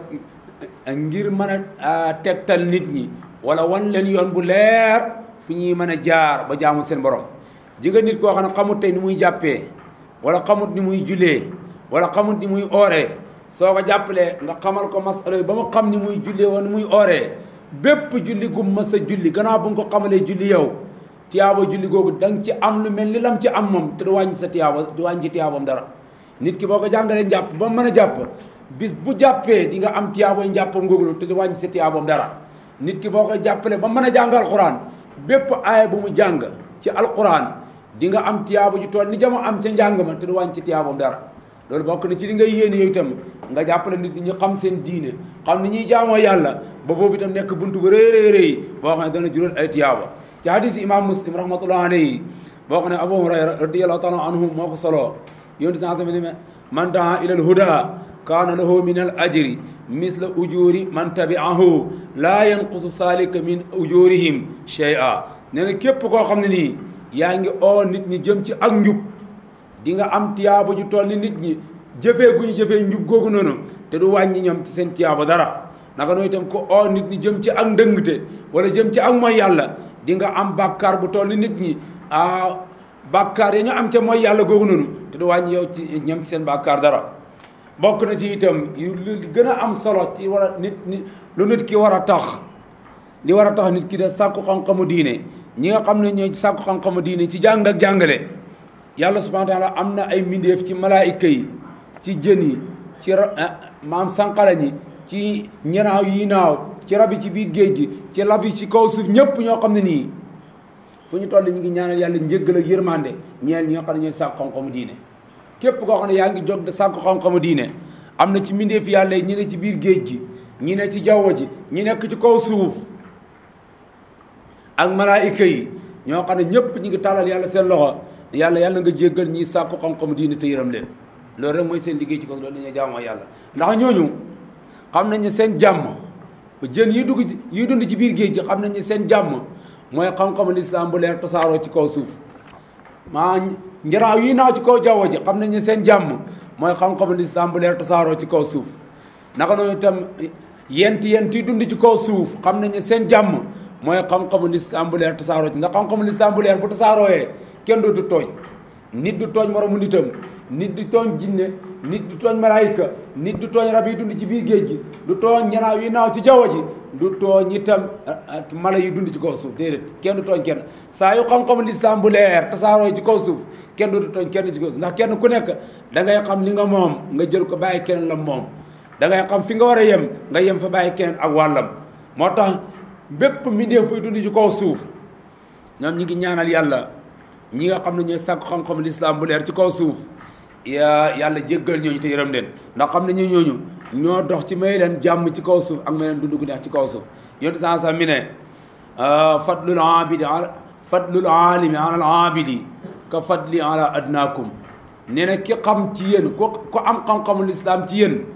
ngir mën a tegtal nit ñi wala wan leen yoon bu leer fu ñuy mën a jaar ba jaamu seen borom jigéen nit koo xam ne xamut tey ni muy jàppee wala xamut ni muy julee wala xamut ni muy ooree soo ko jàppalee nga xamal ko masala ba mu xam ni muy jullee wala ni muy ooree bépp julli gu ma sa julli gannaaw bu nga ko xamalee julli yow tiyaaba julli googu da nga ci am lu mel ni lam ci am moom te du wàññi sa tiyaaba du wàññi tiyaabam dara nit ki boo ko jàngalee njàpp ba mën a jàpp bis bu jàppee di nga am tiyaabooy njàppam googu te du wàññi sa tiyaabam dara nit ki boo ko jàppalee ba mën a jàng alquran bépp aaya bu mu jàng ci alquran di nga am tiyaaba ju tool ni jamo am ca njàng ma te du wàññi ci tiyaabam dara loolu bokk na ci li ngay yéene yow itam nga jàppale nit ñi ñu xam seen diine xam ni ñuy jaamoo yàlla ba foofu itam nekk buntu bu rëy rëy rëy boo xam ne dana jural ay tiyaaba ci hadis imam muslim rahmatullah alayhi boo xam ne abu hurayra radiallahu taala anhu moo ko soloo yonti sa sama ne man daa ila al huda kaana lahu min al ajri misla ujuri man tabi'ahu laa yanqusu salika min ujurihim shay'a nee na képp koo xam ne nii yaa ngi oo nit ñi jëm ci ak njub di nga am tiyaaba ju toll ni nit ñi jëfee gu ñu jëfee njub googu noonu te du wàññi ñoom ci seen tiyaaba dara naka noonu itam ko oo nit ñi jëm ci ak ndëngte wala jëm ci ak mooy yàlla di nga am bàkkaar bu toll ni nit ñi ah bàkkaar ya ñu am ca mooy yàlla googu noonu te du wàññi yow ci ñoom ci seen bàkkaar dara bokk na ci itam lu gën a am solo ci war a nit nit lu nit ki war a tax li war a tax nit ki de sàkku xam-xamu diine ñi nga xam ne ñooy sàkku xam-xamu diine ci jàng ak jàngale yàlla subhanahu wa taala am na ay mbindeef ci malaayika yi ci jën yi ci maam sànqala ñi ci ñanaaw yi naaw ci rab yi ci biir géej gi ci lab yi ci kaw suuf ñëpp ñoo xam ne nii fu ñu toll ñu ngi ñaanal yàlla njéggal ak yërmande ñeel ñi nga xam ne ñooy sàkku xam-xamu diine képp koo xam ne yaa ngi jóg de sàkku xam-xamu diine am na ci mbindeef yàlla yi ñi ne ci biir géej gi ñi ne ci jaww ji ñi nekk ci kaw suuf ak malaayika yi ñoo xam ne ñëpp ñi ngi tàllal yàlla seen loxo yàlla yàlla nga jéggal ñi sàkku xam-xamu diine te yërëm leen loolu rek mooy seen liggéey ci kaw loolu dañuy jaamoo yàlla ndax ñooñu xam nañ ne seen jàmm jën yi dugg ci yi dund ci biir géej gi xam nañ ne seen jàmm mooy xam-xamu lislaam bu leer tasaaroo ci kaw suuf maa njaraaw yi naaw ci kaw jaww ji xam nañ ne seen jàmm mooy xam-xamu lislaam bu leer tasaaroo ci kaw suuf naka noonu itam yent yent yi dund ci kaw suuf xam nañ ne seen jàmm mooy xam-xamu lislaam bu leer tasaaroo ci ndax xam-xamu lislaam bu leer bu tasaarooyee kenn dootu tooñ nit du tooñ moromu nitam nit du tooñ jinne nit du tooñ malaayika nit du tooñ rab yi dund ci biir géej gi du tooñ ñanaaw yi naaw ci jaww ji du tooñ itam mala yi dund ci kaw suuf déedéet kenn du tooñ kenn saa yu xam-xamu lislaam bu leer tasaaroo ci kaw suuf kenn du tooñ kenn ci kaw suuf ndax kenn ku nekk da ngay xam li nga moom nga jël ko bàyyi keneen la moom da ngay xam fi nga war a yem nga yem fa bàyyi keneen ak wàllam moo tax bépp mbindeef buy dund ci kaw suuf ñoom ñi ngi ñaanal yàlla ñi nga xam ne ñooy sàkku xam-xamu lislaam bu leer ci kaw suuf ya yàlla jéggal ñooñu te yërëm leen ndax xam ne ñu ñooñu ñoo dox ci may leen jàmm ci kaw suuf ak may leen dund gu neex ci kaw suuf yontu saa sax mi ne fadlul abidi fadlul alimi ala al abidi ka fadli ala adnaakum nee na ki xam ci yéen ku ku am xam-xamu lislaam ci yéen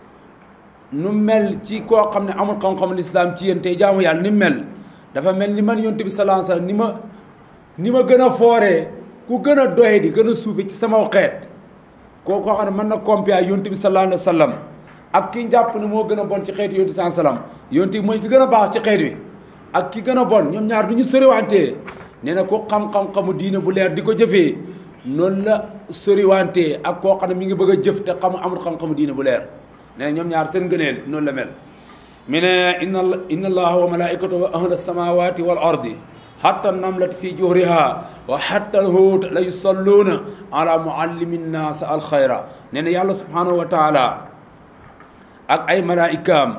nu mel ci koo xam ne amul xam-xamu lislaam ci yéen tey jaamu yàlla ni mel dafa mel ni man yontu bi sallallahu alayhi wasallam ni ma ni ma gën a fooree ku gën a doye di gën a suufe ci sama xeet koo koo xam ne mën na compia yontu bi sallallahu alayhi wasallam ak ki jàpp ne moo gën a bon ci xeetu yontu sallallahu alayhi wasallam yontu bi mooy ki gën a baax ci xeet wi ak ki gën a bon ñoom ñaar du ñu soriwantee nee na ku xam-xam-xamu diine bu leer di ko jëfee noonu la soriwantee ak koo xam ne mi ngi bëgg a jëf te xamu amul xam-xamu diine bu leer nee na ñoom ñaar seen gëneel noonu la mel mi ne inna inna allaha wa malaikatahu wa ahla samawati wal ardi hatta namlat fi juhriha wa hatta alhuut la yusalluuna ala muallimi nnaas alxayra nee na yàlla subhanahu wa taala ak ay malaikaam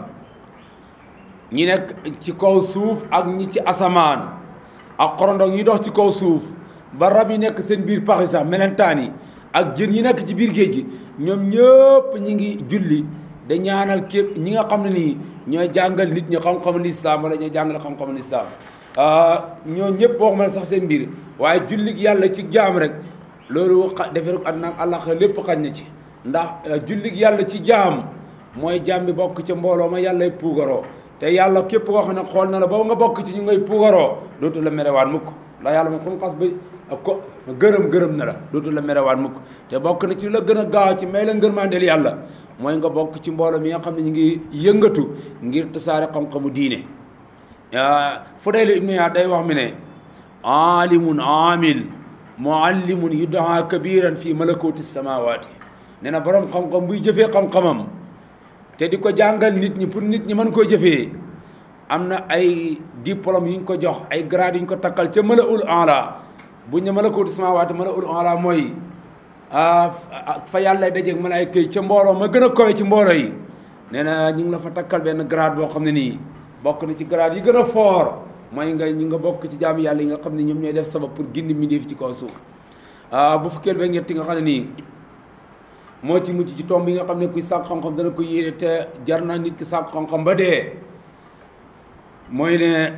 ñi nekk ci kaw suuf ak ñi ci asamaan ak xorondong yi dox ci kaw suuf ba rab yi nekk seen biir paxi sax melentaan yi ak jën yi nekk ci biir géej gi ñoom ñëpp ñi ngi julli da ñaanal képp ñi nga xam ne nii ñooy jàngal nit ñi xam-xamu lislaam wala ñooy jàngal xam-xamu lislaam ñoo ñëpp waxuma la sax seen mbir waaye jullig yàlla ci jaam rek loolu xa defe rek àdduna ak àllax lépp xañ na ci ndax jullig yàlla ci jaam mooy jàmm bi bokk ca mbooloo ma yàllay puugaroo te yàlla képp koo xam ne xool na la ba nga bokk ci ñu ngay puugaroo dootu la merewaat mukk ndax yàlla moom fu mu xas ba ko gërëm gërëm na la dootu la merewaat mukk te bokk na ci la gën a gaaw ci may la ngërmandeel yàlla mooy nga bokk ci mbooloo mi nga xam ne ñu ngi yëngatu ngir tasaare xam-xamu diine Fudayl ibnu Iyaad day wax mi ne aalimun aamil muallimun yudaa kabiran fi malakuti samawaati nee na borom xam-xam buy jëfee xam-xamam te di ko jàngal nit ñi pour nit ñi mën koo jëfee am na ay diplôme yu ñu ko jox ay grade yu ñu ko takkal ca malaul ala buñ ne malakuti samawaati malaul ala mooy fa yàlla dajeeg malaayka yi ca mbooloo ma gën a kowe ci mbooloo yi nee na ñu ngi la fa takkal benn grade boo xam ne nii bokk na ci grade yi gën a fort mooy nga ñi nga bokk ci jaam yàlla yi nga xam ne ñoom ñooy def sabab pour gindi mbindeef ci kaw suuf bu fukkeel ba ñetti nga xam ne nii moo ci mujj ci tomb yi nga xam ne kuy sàkk xam-xam dana ko yéene te jar na nit ki sàkk xam-xam ba dee mooy ne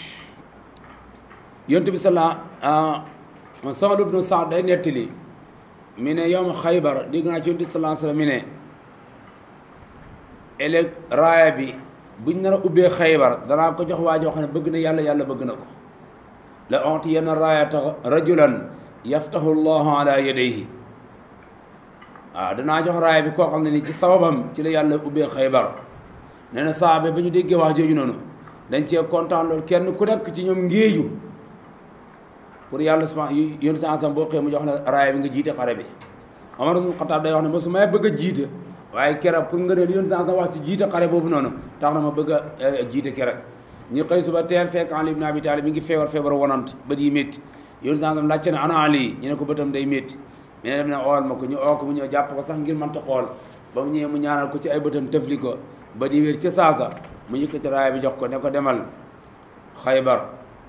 yontu bi sala Sahl ibnu Saad day nettali mi ne yow ma xaybar dégg naa ci yontu bi salaa sallam mi ne ëllëg raaya bi buñ nar a ubbee xaybar danaa ko jox waa joo xam ne bëgg na yàlla yàlla bëgg na ko la onti yenn raayata rajulan yaftahu llahu ala yadayhi waaw danaa jox raaya bi koo xam ne ni ci sababam ci la yàlla ubbee xaybar nee na saabe ba ñu déggee wax jooju noonu dañ cee kontaan loolu kenn ku nekk ci ñoom ngéeju pour yàlla suma yón sa ansam boo xëy mu jox la raaya bi nga jiite xare bi Omar ibn Xataab day wax ne mosu may bëgg a jiite waaye keroog pour nga ne yoon sa wax ci jiite xare boobu noonu tax na ma bëgg a jiite keroog ñu xëy suba teel fekk Ali ibn Abi Talib mi ngi feebar feebar wonant bët yi métti yoon sa laajte ne ana Ali ñu ne ko bëtam day métti mi ne dem ne ool ma ko ñu oo ko mu ñëw jàpp ko sax ngir mënta xool ba mu ñëwee mu ñaanal ko ci ay bëtam tëfli ko ba di wér ca saasa mu yëkkati raaya bi jox ko ne ko demal xaybar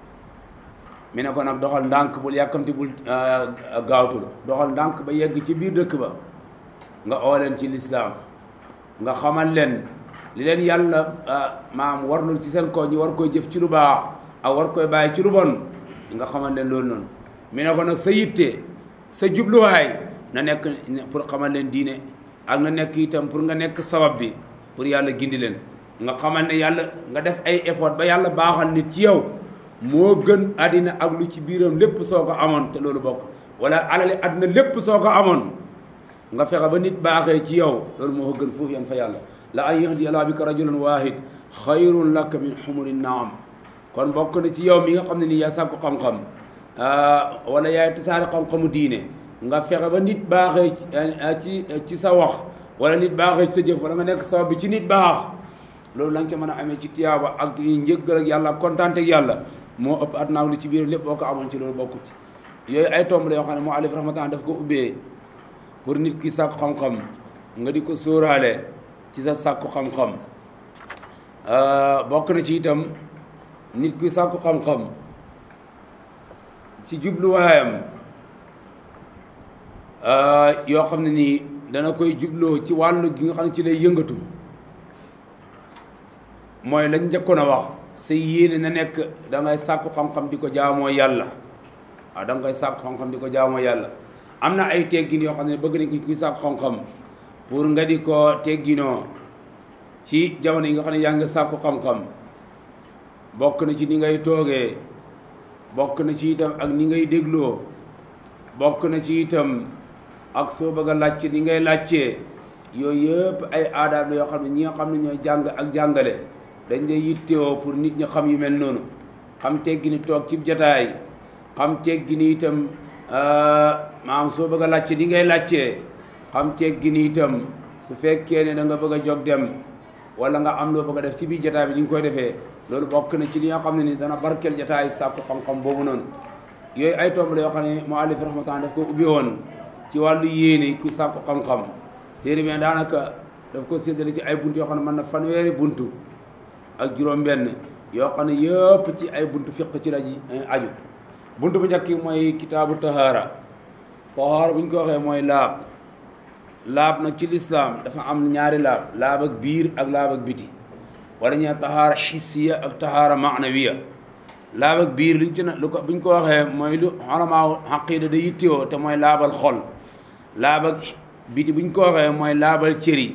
mi ne ko nag doxal ndànk bul yàkkamti bul gaawtul doxal ndànk ba yegg ci biir dëkk ba nga oo leen ci lislaam nga xamal leen li leen yàlla maam warlul ci seen ko ñu war koy jëf ci lu baax ak war koy bàyyi ci lu bon nga xamal leen loolu noonu mi ne ko nag sa yitte sa jubluwaay na nekk pour xamal leen diine ak na nekk itam pour nga nekk sabab bi pour yàlla gindi leen nga xamal ne yàlla nga def ay effort ba yàlla baaxal nit ci yow moo gën àddina ak lu ci biiram lépp soo ko amoon te loolu bokk wala alali àddina lépp soo ko amoon nga fexe ba nit baaxee ci yow loolu moo ko gën foofu yan fa yàlla la an yahdiya Allaahu bika rajulan waahid xayrun laka min xumuri naam kon bokk na ci yow mi nga xam ne nii yaa sàkku xam-xam wala yaay tasaare xam-xamu diine nga fexe ba nit baaxee ci ci sa wax wala nit baaxee ci sa jëf wala nga nekk sabab bi ci nit baax loolu la nga ca mën a amee ci tiyaaba ak njëggal ak yàlla kontaante ak yàlla moo ëpp at naaw li ci biir lépp boo ko amoon ci loolu bokkut ci yooyu ay tomb la yoo xam ne moo alif rahmatan daf ko ubbee pour nit ki sàkku xam-xam nga di ko sóoraale ci sa sàkku xam-xam bokk na ci itam nit ki sàkku xam-xam ci jubluwaayam yoo xam ne nii dana koy jubloo ci wàllu gi nga xam ne ci lay yëngatu mooy lañ njëkkoon a wax sa yéene na nekk da ngay sàkku xam-xam di ko jaamoo yàlla waaw da nga koy sàkku xam-xam di ko jaamoo yàlla am na ay teggin yoo xam ne bëgg nañ ko kuy sàkku xam-xam pour nga di ko tegginoo ci jamono yi nga xam ne yaa ngi sàkku xam-xam bokk na ci ni ngay toogee bokk na ci itam ak ni ngay dégloo bokk na ci itam ak soo bëgg a laajte ni ngay laajtee yooyu yëpp ay aadaab la yoo xam ne ñi nga xam ne ñooy jàng ak jàngale dañ lay yittewoo pour nit ñi xam yu mel noonu xam teggi ni toog ci jataay xam teggi ni itam maam soo bëgg a laajte ni ngay laajtee xam teggi ni itam su fekkee ne da nga bëgg a jóg dem wala nga am loo bëgg a def ci biir jataay bi ni nga koy defee loolu bokk na ci li nga xam ne ni dana barkeel jataay sàkku xam-xam boobu noonu yooyu ay tomb la yoo xam ne muallif rahmatan daf ko ubbi woon ci wàllu yéene ku sàkku xam-xam téere bi daanaka daf ko séddale ci ay bunt yoo xam ne mën na fanweeri buntu ak juróom-benn yoo xam ne yëpp ci ay buntu fiq ci la ji aju buntu bu njëkk mooy kitaabu tahaara tahaara bu ñu ko waxee mooy laab laab nag ci lislaam dafa am ñaari laab laab ak biir ak laab ak biti wala ñu tahaara xissiya ak tahaara maanawiya laab ak biir luñ ci na lu ko bu ñu ko waxee mooy lu xolamaa xaqiida da yittewoo te mooy laabal xol laab ak biti bu ñu ko waxee mooy laabal cëri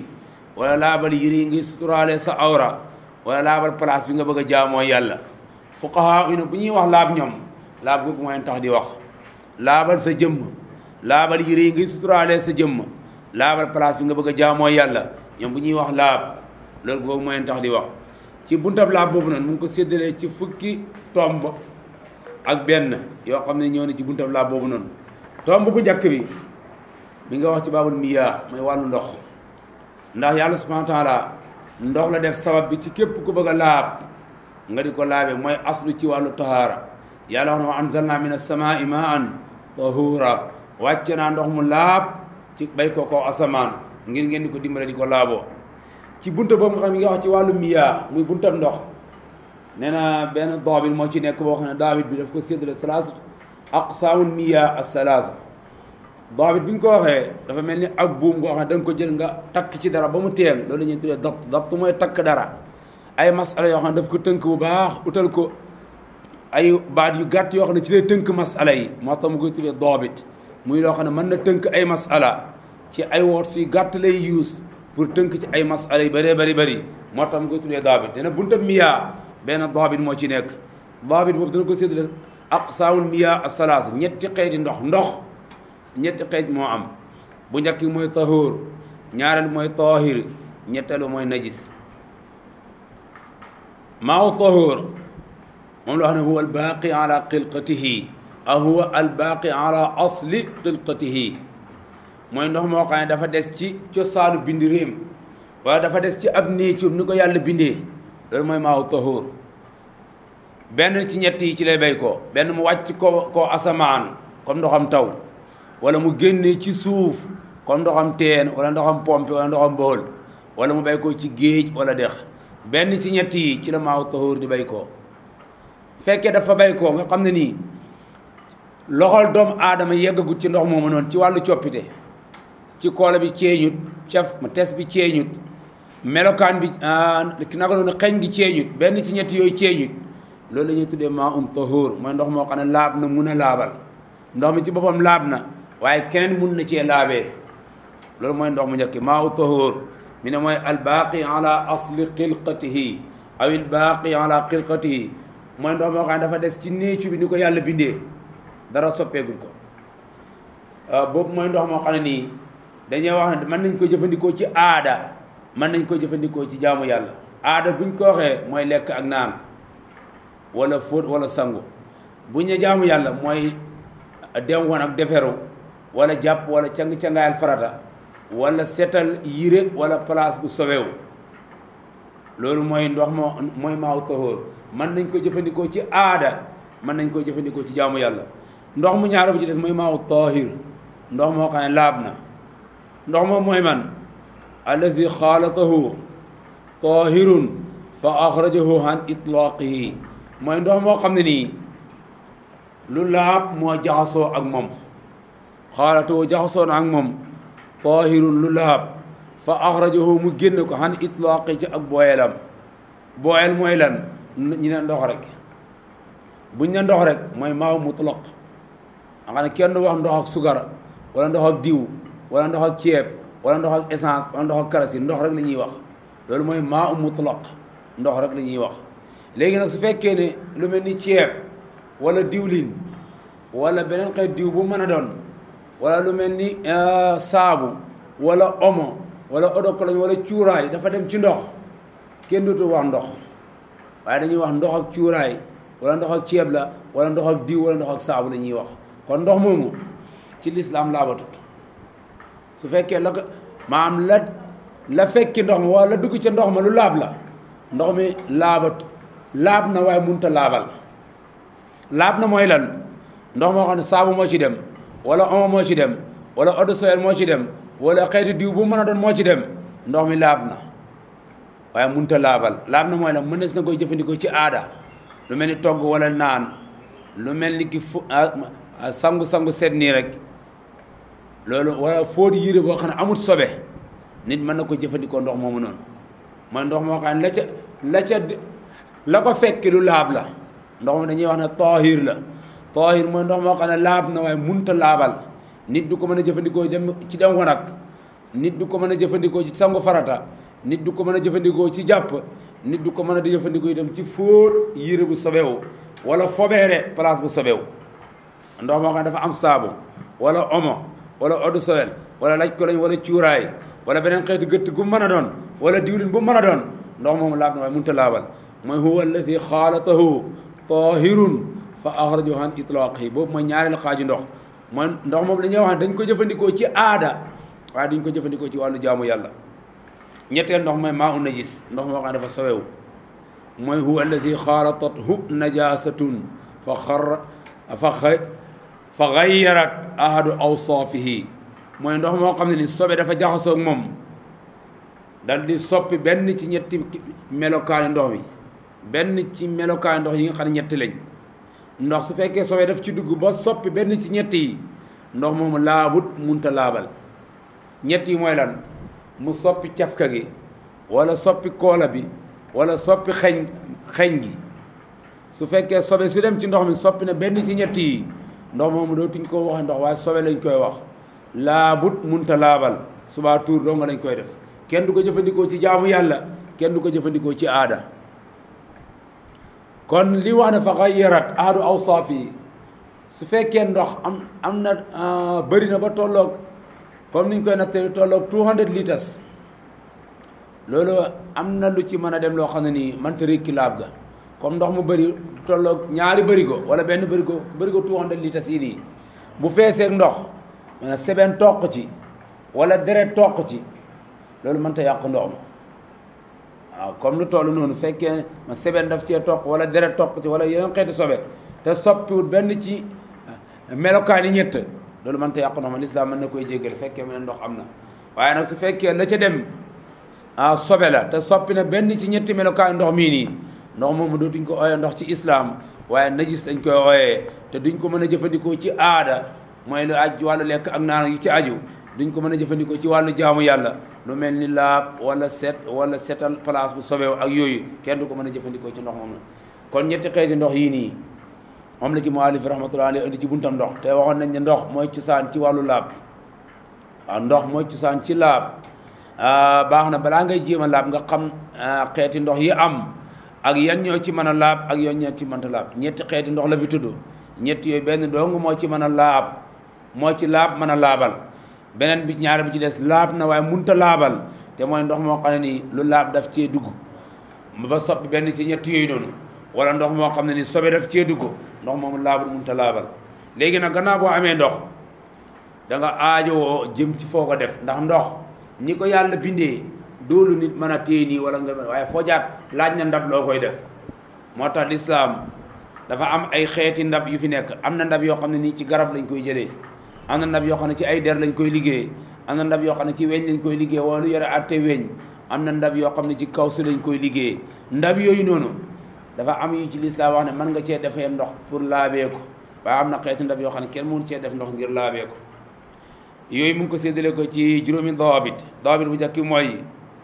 wala laabal yére yi ngi suturaale sa awra wala laabal place bi nga bëgg a jaamoo yàlla fuqaha ina bu ñuy wax laab ñoom laab googu mooy tax di wax laabal sa jëmm laabal yére yi ngi suturaale sa jëmm laabal place bi nga bëgg a jaamoo yàlla ñoom bu ñuy wax laab loolu googu mooy tax di wax ci buntab laab boobu noonu mu ngi ko séddalee ci fukki tomb ak benn yoo xam ne ñëw na ci buntab laab boobu noonu tomb bu njëkk bi mi nga wax ci baabul miyaa mooy wàllu ndox ndax yàlla subhanahu wa taala ndox la def sabab bi ci képp ku bëgg a laab nga di ko laabe mooy aslu ci wàllu tahaara yàlla wax na wa anzalna min as-samaa'i maan tahura wàcce naa ndox mu laab ci bay ko kaw asamaan ngir ngeen di ko dimbale di ko laaboo ci bunta boobu nga xam ne nga wax ci wàllu miyaa muy buntab ndox nee na benn daabit moo ci nekk boo xam ne daabit bi daf ko séddale salaasa aqsaamul miyaa as-salaasa daabit bi ñu ko waxee dafa mel ni ak buum goo xam ne da nga ko jël nga takk ci dara ba mu teen loolu la ñuy tuddee dabt dabt mooy takk dara ay masala yoo xam ne daf ko tënk bu baax utal ko ay baat yu gàtt yoo xam ne ci lay tënk masala yi moo tax mu koy tuddee daabit muy loo xam ne mën na tënk ay masala ci ay woot suy gàtt lay yuus pour tënk ci ay masala yu bëree bëri bëri moo tax mu koy tuddee daabit te ne bunta miyaa benn daabit moo ci nekk daabit boobu dana ko séddale aqsaamul miyaa as-salaasa ñetti xeeti ndox ndox ñetti xeej moo am bu njëkk mooy tahuur ñaareel mooy taahir ñetteelu mooy najis maaw tahuur moom la wax ne huwa albaaqi ala xilqatihi aw huwa albaaqi ala asli xilqatihi mooy ndox moo xam ne dafa des ci cosaanu bindi réem wala dafa des ci ab néecum ni ko yàlla bindee loolu mooy maaw tahuur benn ci ñett yi ci lay bay ko benn mu wàcc ko ko asamaan comme ndoxam taw wala mu génnee ci suuf comme ndoxam teen wala ndoxam pompe wala ndoxam bool wala mu bay ko ci géej wala dex benn ci ñett yi ci la maaw taxóor di bay ko fekkee dafa bay ko nga xam ne nii loxol doomu aadama yeggagut ci ndox moomu noonu ci wàllu coppite ci koola bi ceeñut caf tes bi ceeñut melokaan bi naka noonu xeñ gi ceeñut benn ci ñett yooyu ceeñut loolu la ñuy tuddee maa um taxóor mooy ndox moo xam ne laab na mun a laabal ndox mi ci boppam laab na waaye keneen mun na cee laabee loolu mooy ndox mu njëkk maa u tahóor mi ne mooy albaaqi ala asli xilqatihi aw albaaqi ala xilqatihi mooy ndox moo xam ne dafa des ci néecu bi ni ko yàlla bindee dara soppeegul ko boobu mooy ndox moo xam ne nii dañuy wax ne mën nañ ko jëfandikoo ci aada mën nañ ko jëfandikoo ci jaamu yàlla aada buñ ko waxee mooy lekk ak naan wala fóot wala sangu buñ ne jaamu yàlla mooy dem woon ak deferu wala jàpp wala cang-cangaayal farata wala setal yire wala place bu sobewu loolu mooy ndox moo mooy maaw taxóor mën nañ ko jëfandikoo ci aada mën nañ ko jëfandikoo ci jaamu yàlla ndox mu ñaara bu ci des mooy maaw taahir ndox moo xam ne laab na ndox moom mooy man allazi xaalatahu taahirun fa axrajahu an itlaqihi mooy ndox moo xam ne nii lu laab moo jaxasoo ak moom xaalatoo jaxasoo na ak moom taahirun lu laab fa axrajahu mu génn ko xan itlaaqi ci ak booyelam booyel mooy lan ñi ne ndox rek buñ ne ndox rek mooy maaw mutlaq nga xam ne kenn du wax ndox ak sugar wala ndox ak diw wala ndox ak ceeb wala ndox ak essence wala ndox ak karasi ndox rek la ñuy wax loolu mooy maaw mutlaq ndox rek la ñuy wax léegi nag su fekkee ne lu mel ni ceeb wala diwlin wala beneen xeet diw bu mën a doon wala lu mel ni saabu wala omo wala odokoloñ wala cuuraay dafa dem ci ndox kenn dootu wax ndox waaye dañuy wax ndox ak cuuraay wala ndox ak ceeb la wala ndox ak diw wala ndox ak saabu la ñuy wax kon ndox moomu ci lislaam laabatut su fekkee la ko maam la la fekki ndox ma wala la dugg ca ndox ma lu laab la ndox mi laabat laab na waaye munta laabal laab na mooy lan ndox moo xam ne saabu moo ci dem wala omo moo ci dem wala eau de Javel moo ci dem wala xeeti diw bu mën a doon moo ci dem ndox mi laab na waaye munta laabal laab na mooy lan mën na koy jëfandikoo ci aada lu mel ni togg wala naan lu mel ni ki fu sangu-sangu seet nii rek loolu wala fóot yére boo xam ne amut sobe nit mën na ko jëfandikoo ndox moomu noonu mooy ndox moo xam ne la ca la ca la ko fekk lu laab la ndox mi dañuy wax ne taahir la taahir mooy ndox moo xam ne laab na waaye munta laabal nit du ko mën a jëfandikoo dem ci dem wanag nit du ko mën a jëfandikoo ci sangu farata nit du ko mën a jëfandikoo ci jàpp nit du ko mën a di jëfandikoo itam ci fóot yére bu sobewu wala fobeere place bu sobewu ndox moo xam ne dafa am saabu wala omo wala eau de Javel wala laj ko lañ wala cuuraay wala beneen xeetu gëtt gu mën a doon wala diwlin bu mën a doon ndox moomu laab na waaye mënut a laabal mooy huwa alladi xaalatahu tahirun fa axrajahu an itlaqihi boobu mooy ñaareelu xaaju ndox mooy ndox moom dañuy wax ne dañ ko jëfandikoo ci aada waaye duñ ko jëfandikoo ci wàllu jaamu yàlla ñetteel ndox mooy maa u najis ndox moo xam ne dafa sowewu mooy huwa alladi xaalatathu najasatun fa xar fa xa fa xayarat ahadu awsaafihi mooy ndox moo xam ne ni sobe dafa jaxasoo ak moom dal di soppi benn ci ñetti melokaani ndox mi benn ci melokaani ndox yi nga xam ne ñetti lañ ndox su fekkee sobe daf ci dugg ba soppi benn ci ñetti yi ndox moomu laabut munta laabal ñett yi mooy lan mu soppi cafka gi wala soppi koola bi wala soppi xeñ xeñ gi su fekkee sobe su dem ci ndox mi soppi na benn ci ñett yi ndox moomu dootuñ ko waxe ndox waaye sobe lañ koy wax laabut munta laabal subaa tuur doo nga lañ koy def kenn du ko jëfandikoo ci jaamu yàlla kenn du ko jëfandikoo ci aada kon li wax ne fa xayyarat ahadu awsaaf yi su fekkee ndox am am na bëri na ba tolloog comme niñ koy nattee tolloog 200 litres loolu am na lu ci mën a dem loo xam ne nii mënta rékki laab ga comme ndox mu bëri tolloog ñaari bërigo wala benn bërigo bërigo 200 litres yi nii bu feeseeg ndox seben toq ci wala deret toq ci loolu mënta yàq ndox ma waaw comme lu toll noonu fekkee ma seben daf cee toq wala deret toq ci wala yeneen xeeti sobe te soppiwut benn ci melokaani ñett loolu mënta yàq ndox ma lislaam mën na koy jéggal fekkee mu ne ndox am na waaye nag su fekkee la ca dem ah sobe la te soppi na benn ci ñetti melokaani ndox mii nii ndox moomu dootuñ ko ooyee ndox ci islam waaye najis dañ koy ooyee te duñ ko mën a jëfandikoo ci aada mooy lu aj wàllu lekk ak naan yu ci aju duñ ko mën a jëfandikoo ci wàllu jaamu yàlla lu mel ni laab wala set wala setal place bu sobeew ak yooyu kenn du ko mën a jëfandikoo ci ndox moom la kon ñetti xeeti ndox yii nii moom la ci muallif rahmatullah alayhi indi ci buntam ndox te waxoon nañ ne ndox mooy cosaan ci wàllu laab waaw ndox mooy cosaan ci laab baax na balaa ngay jéem a laab nga xam xeeti ndox yi am ak yan ñoo ci mën a laab ak yan ñoo ci mënta laab ñetti xeeti ndox la fi tudd ñetti yooyu benn dong moo ci mën a laab moo ci laab mën a laabal beneen bi ñaar bi ci des laab na waaye munta laabal te mooy ndox moo xam ne nii lu laab daf cee dugg ba soppi benn ci ñett yooyu noonu wala ndox moo xam ne ni sobe daf cee dugg ndox moomu laabul munta laabal léegi nag gannaaw boo amee ndox da nga aajowoo jëm ci foo ko def ndax ndox ñi ko yàlla bindee doolu nit mën a téye nii wala nga waaye foo jaat laaj na ndab loo koy def moo tax lislaam dafa am ay xeeti ndab yu fi nekk am na ndab yoo xam ne nii ci garab lañ koy jëlee am na ndab yoo xam ne ci ay der lañ koy liggéey am na ndab yoo xam ne ci weñ lañ koy liggéey wala lu yore atte weñ am na ndab yoo xam ne ci kaw su lañ koy liggéey ndab yooyu noonu dafa am yu ci lislaam wax ne mën nga cee defee ndox pour laabee ko waaye am na xeeti ndab yoo xam ne kenn mënu cee def ndox ngir laabee ko yooyu mu ngi ko séddale ko ci juróomi dawaabit dawaabit bu njëkk mooy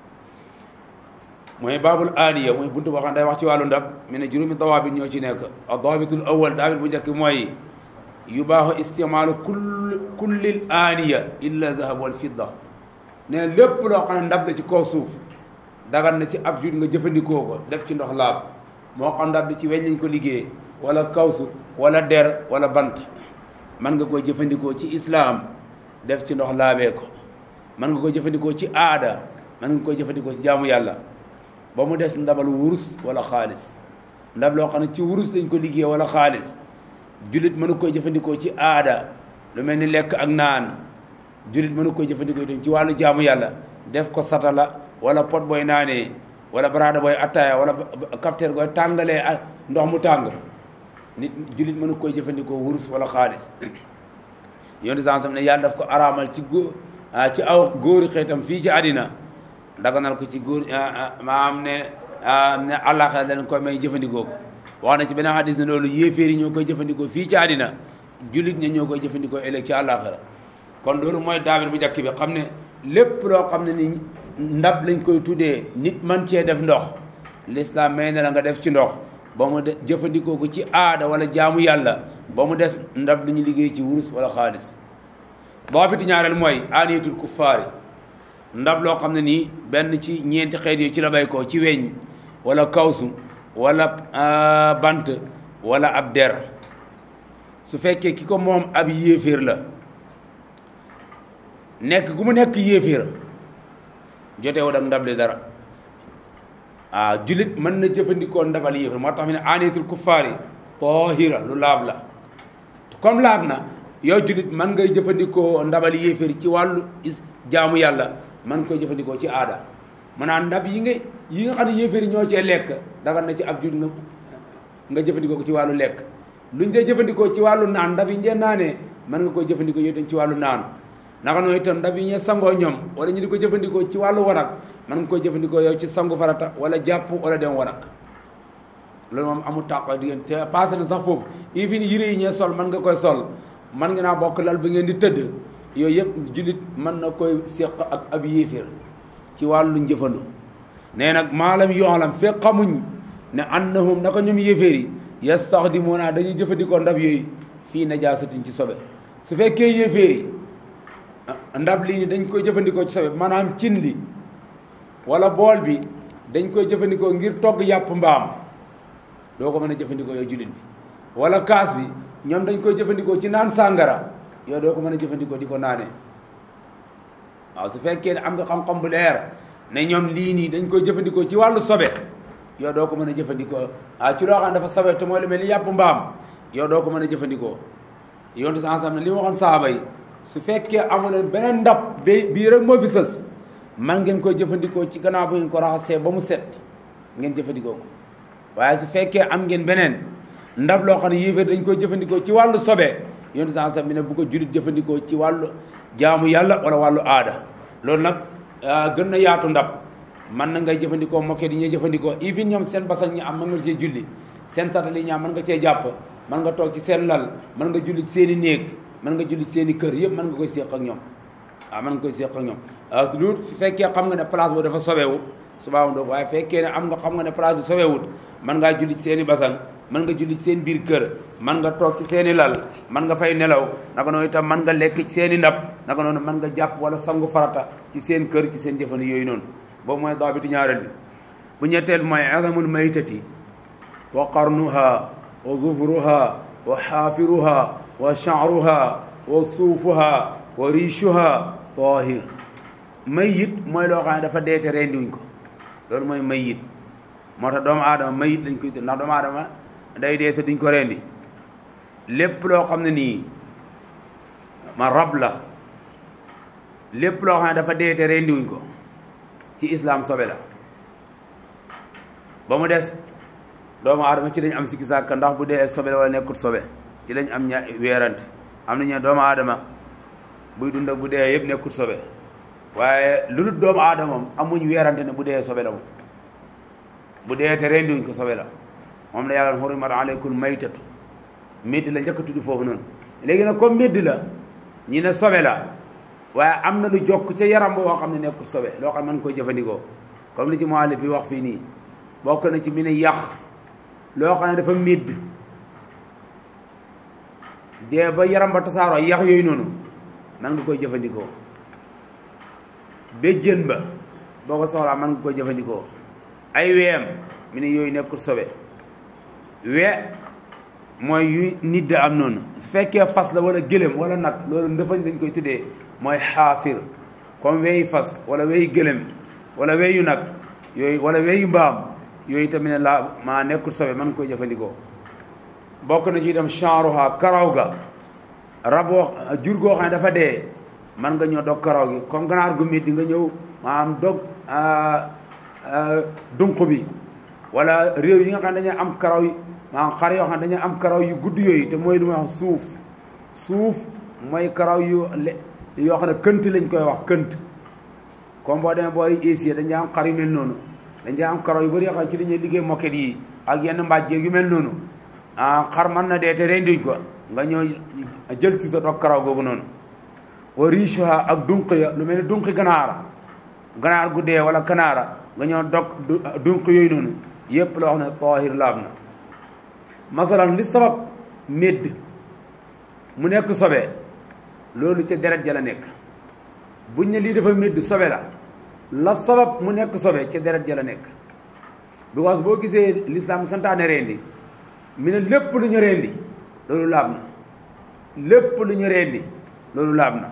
mooy baabul aaniya mooy buntu boo xam ne day wax ci wàllu ndab mu ne juróomi dawaabit ñoo ci nekk dawaabitul awal dawaabit bu njëkk mooy yubaaxu istimaalu kull kullil aaniya illa zahab wal fidda ne lépp loo xam ne ndab la ci kaw suuf dagan na ci ab jut nga jëfandikoo ko def ci ndox laab moo xam ndab li ci weñ lañ ko liggéey wala kawsu wala der wala bant mën nga koy jëfandikoo ci islaam def ci ndox laabee ko mën nga koy jëfandikoo ci aada mën nga koy jëfandikoo ci jaamu yàlla ba mu des ndabal wurus wala xaalis ndab loo xam ne ci wurus lañ ko liggéey wala xaalis jullit mënu koy jëfandikoo ci aada lu mel ni lekk ak naan jullit mënu koy jëfandikoo itam ci wàllu jaamu yàlla def ko satala wala pot booy naanee wala baraada booy attaaya wala kafteer booy tàngalee ak ndox mu tàng nit jullit mënu koy jëfandikoo wurus wala xaalis yoon sam ne yàlla daf ko araamal ci góor ci aw góori xeetam fii ci àddina daganal ko ci góor maam ne ne àllaaxira dañ koy may jëfandikoo ko wax na ci beneen hadis ne loolu yéeféer yi ñoo koy jëfandikoo fii ci àddina jullit ña ñoo koy jëfandikoo ëllëg ci àllaaxira kon loolu mooy daabir bu njëkk bi xam ne lépp loo xam ne ni ndab lañ koy tuddee nit man cee def ndox l'islam may na la nga def ci ndox ba mu de jëfandikoo ko ci aada wala jaamu yàlla ba mu des ndab lu ñu liggéey ci wurus wala xaalis boobitu ñaareel mooy aaniyatul kuffaari ndab loo xam ne nii benn ci ñeenti xeet yi ci la bay ko ci weñ wala kawsu wala bant wala ab der su fekkee ki ko moom ab yéeféer la nekk gu mu nekk yéeféer jotewut ak ndab li dara ah jullit mën na jëfandikoo ndabal yéeféer moo tax mi ne aaniyatul kuffaari tahira lu laab la comme laab na yow jullit mën ngay jëfandikoo ndabal yéeféer ci wàllu jaamu yàlla mën koy jëfandikoo ci aada maanaam ndab yi nga yi nga xam ne yéeféer yi ñoo cee lekk dagan na ci ab jullit nga nga jëfandikoo ko ci wàllu lekk luñ dee jëfandikoo ci wàllu naan ndab yi ngeen naanee mën nga koy jëfandikoo yow itam ci wàllu naan naka noonu itam ndab yi ñu sangoo ñoom wala ñu di ko jëfandikoo ci wàllu wanag mën nga koy jëfandikoo yow ci sangu farata wala jàpp wala dem wanag loolu moom amul tàq diggante te passé na sax foofu even yére yi ñee sol mën nga koy sol mën nga naa bokk lal bi ngeen di tëdd yooyu yëpp jullit mën na koy séq ak ab yéeféer ci wàllu njëfandu nee nag maalam yoolam fekk xamuñ ne annahum naka ñoom yéeféer yi yastaxdimuuna dañuy jëfandikoo ndab yooyu fii najaasatin ci sobe su fekkee yéeféer yi ndab lii ni dañ koy jëfandikoo ci sobe maanaam cin li wala bool bi dañ koy jëfandikoo ngir togg yàpp mbaam doo ko mën a jëfandikoo yow jullit bi wala kaas bi ñoom dañ koy jëfandikoo ci naan sàngara yow doo ko mën a jëfandikoo di ko naanee waaw su fekkee ne am nga xam-xam bu leer ne ñoom lii nii dañ koy jëfandikoo ci wàllu sobe yow doo ko mën a jëfandikoo ah ci loo xam ne dafa sobe te mooy lu mel ni yàpp mbaam yow doo ko mën a jëfandikoo yontu sa ensemble li ma waxoon saaba yi su fekkee amuleen beneen ndab ba bii rek moo fi sës man ngeen koy jëfandikoo ci gannaaw bu ngeen ko raxasee ba mu set ngeen jëfandikoo ko waaye su fekkee am ngeen beneen ndab loo xam ne yéeféer dañ koy jëfandikoo ci wàllu sobe yontu sa ensemble bi ne bu ko julit jëfandikoo ci wàllu jaamu yàlla wala wàllu aada loolu nag gën na yaatu ndab man na ngay jëfandikoo moket yi ñuy jëfandikoo even ñoom seen basan ñi am mën nga cee julli seen satali ñaam mën nga cee jàpp mën nga toog ci seen lal mën nga julli ci seen i néeg mën nga julli ci seen i kër yëpp mën nga koy séq ak ñoom waaw mën nga koy séq ak ñoom lu su fekkee xam nga ne place boobu dafa sobewu subaa doo waaye fekkee ne am nga xam nga ne place bi sobewut mën ngaa julli ci seen i basan mën nga julli ci seen biir kër mën nga toog ci seen i lal mën nga fay nelaw naka noonu itam mën nga lekk ci seen i ndab naka noonu mën nga jàpp wala sangu farata ci seen kër ci seen jëfandi yooyu noonu boobu mooy daabitu ñaareel bi bu ñetteel mooy azamul maytati wa qarnuha wa zufruha wa xaafiruha wa sha'ruha wa suufuha wa riishuha tahir mayit mooy loo xam ne dafa deete rendiwuñ ko loolu mooy mayit moo tax doomu aadama mayit lañ koy tudd ndax doomu aadama day dee te duñ ko rendi lépp loo xam ne nii ma rab la lépp loo xam ne dafa dee te rendiwuñ ko ci islam sobe la ba mu des doomu aadama ci lañ am sikki sàkk ndax bu dee sobe la wala nekkut sobe ci lañ am ña weerante am nañu doomu aadama buy dund ak bu dee yëpp nekkut sobe waaye lu dul doomu aadama moom amuñ weerante ne bu dee sobe la moom bu dee te rendiwuñ ko sobe la moom la yàlla hurimat aleykum maytatu médd la njëkk a tudd foofu noonu léegi nag comme médd la ñi ne sobe la waaye am na lu jokk ca yaram boo xam ne nekkul sobe loo xam ne mën koy jëfandikoo comme li ci muallif bi wax fii nii bokk na ci mi ne yàq loo xam ne dafa médd dee ba yaram ba tasaaroo yax yooyu noonu mën nga koy jëfandikoo béjjën ba boo ko soxlaa mën nga koy jëfandikoo ay weem mi ne yooyu nekkul sobe we mooy yu nit da am noonu su fekkee fas la wala gëlëm wala nag loolu ndëfañ dañ koy tuddee mooy xaafir comme weyi fas wala weyi gëlëm wala weyu nag yooyu wala weyu mbaam yooyu tamit ne la maa nekkul sobe mën koy jëfandikoo bokk na ci itam chanruha karaw ga raboo jur goo xam ne dafa dee man nga ñëw dog karaw gi comme ganaar gu métti nga ñëw maanaam dog dunq bi wala réew yi nga xam ne dañuy am karaw yi maanaam xar yoo xam ne dañuy am karaw yu gudd yooyu te mooy lu may wax suuf suuf mooy karaw yu le yoo xam ne kënt lañ koy wax kënt comme boo demee boori Asie dañuy am xar yu mel noonu dañuy am karaw yu bëri yoo xam ne ci dañuy liggéey moket yi ak yenn mbàjjeeg yu mel noonu ah xar mën na dee te renduñ ko nga ñëw jël si sa dog karaw googu noonu wa richuha ak dunq ya lu mel ni dunqi ganaar ganaar gu dee wala kanaara nga ñëw dog dunq yooyu noonu yépp loo xam ne tahir laab na masalan li sabab médd mu nekk sobe loolu ca deret ja la nekk buñ ne lii dafa médd sobe la la sabab mu nekk sobe ci deret ja la nekk because boo gisee l'islam santaane rendi mi ne lépp lu ñu rendi loolu laab na lépp lu ñu rendi loolu laab na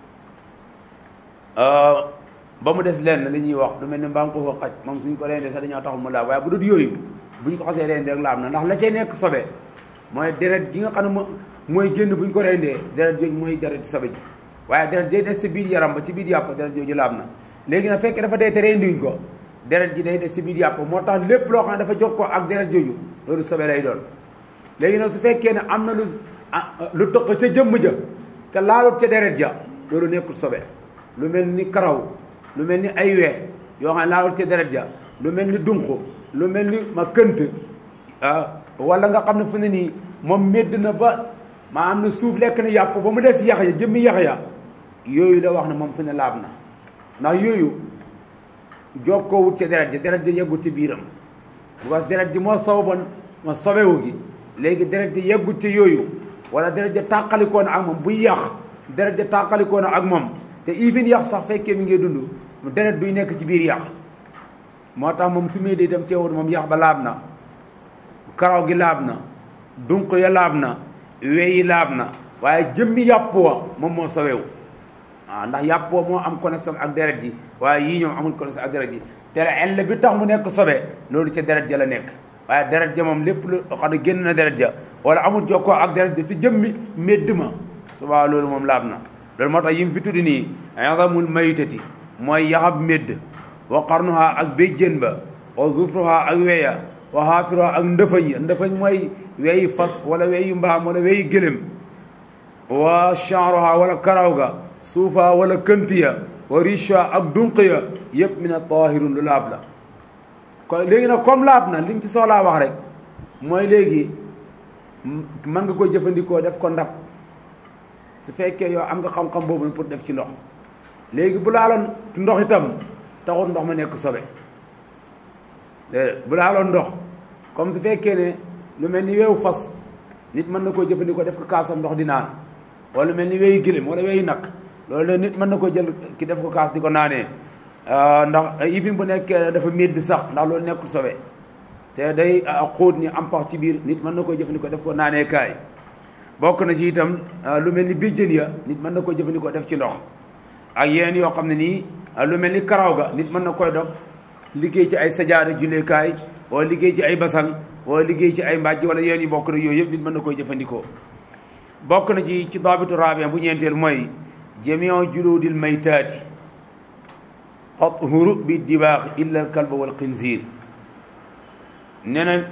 ba mu des lenn li ñuy wax lu mel ni mbaam ko fa xaj moom suñ ko rendi sax dañoo taxul mu laab waaye bu dul yooyu buñ ko xasee rendi rek laab na ndax la cay nekk sobe mooy deret ji nga xam ne mo mooy génn buñ ko rendee deret jooju mooy deret sobe ji waaye deret ji des ci biir yaram ba ci biir yàpp deret jooju laab na léegi nag fekkee dafa dee te rendiwuñ ko deret ji day des ci biir yàpp moo tax lépp loo xam ne dafa jox ko ak deret jooju loolu sobe lay doon léegi nag su fekkee ne am na lu lu tëq ca jëmm ja te laalut ca deret ja loolu nekkul sobe lu mel ni karaw lu mel ni ay wee yoo xam ne laalut ca deret ja lu mel ni dunq lu mel ni ma kënt wala nga xam ne fu ne nii moom médd na ba maa am na suuf lekk na yàpp ba mu des yax ya jëmmi yax ya yooyu la wax ne moom fu ne laab na ndax yooyu jokkoowut ca deret ji deret ji yeggut ci biiram parce que deret ji moo sababoon ma sobewu gi léegi deret ji yeggut ci yooyu wala deret ja tàqalikoon ak moom buy yàq deret ja tàqalikoon ak moom te even yàq sax fekkee mi ngi dund deret duy nekk ci biir yàq moo tax moom su muy di itam teewul moom yàq ba laab na karaw gi laab na dunq ya laab na weyi laab na waaye jëmmi yàpp wa moom moo sobewu waaw ndax yàpp wa moo am connexion ak deret ji waaye yii ñoom amul connexion ak deret ji te ell bi tax mu nekk sobe loolu ca deret ja la nekk waaye deret ja moom lépp lu xam ne génn na deret ja wala amul jokkoo ak deret ja ci jëmmi médd ma subaa loolu moom laab na loolu moo tax yi mu fi tudd nii azamul maytati mooy yaxab médd wa qarnuha ak béjjén ba wa zufruha ak weya wa xaafiruha ak ndëfañ ya ndëfañ mooy weyi fas wala weyi mbaam wala weyi gëlëm wa chanroha wala karaw ga suufa wala kënt ya wa richa ak dunq ya yëpp mi ne tahirun lu laab la kon léegi nag comme laab na li mu ci soxlaa wax rek mooy léegi mën nga koy jëfandikoo def ko ndab su fekkee yow am nga xam-xam boobu pour def ci ndox léegi bu laaloon ndox itam taxul ndox ma nekk sobe bu laaloon ndox comme su fekkee ne lu mel ni weewu fas nit mën na koo jëfandikoo def ko kaasam ndox di naan wala lu mel ni weeyu gëlëm wala weeyu nag loolu la nit mën na ko jël ki def ko kaas di ko naanee ndax ifin bu nekkee dafa médd sax ndax loolu nekkul sobe te day xóot ni am pax ci biir nit mën na koo jëfandikoo def ko naanee kaay bokk na ci itam lu mel ni béjjën ya nit mën na koo jëfandikoo def ci ndox ak yeneen yoo xam ne nii lu mel ni karaw ga nit mën na koy dog liggéey ci ay sajaada julleekaay wala liggéey ci ay basan wala liggéey ci ay mbàjj wala yeneen yi bokk na yooyu yëpp nit mën na koy jëfandikoo bokk na ci ci daabitu raabien bu ñeenteel mooy jamiu juludil maytaati tathuru bi dibaax illa al kalba wal xinziir nee na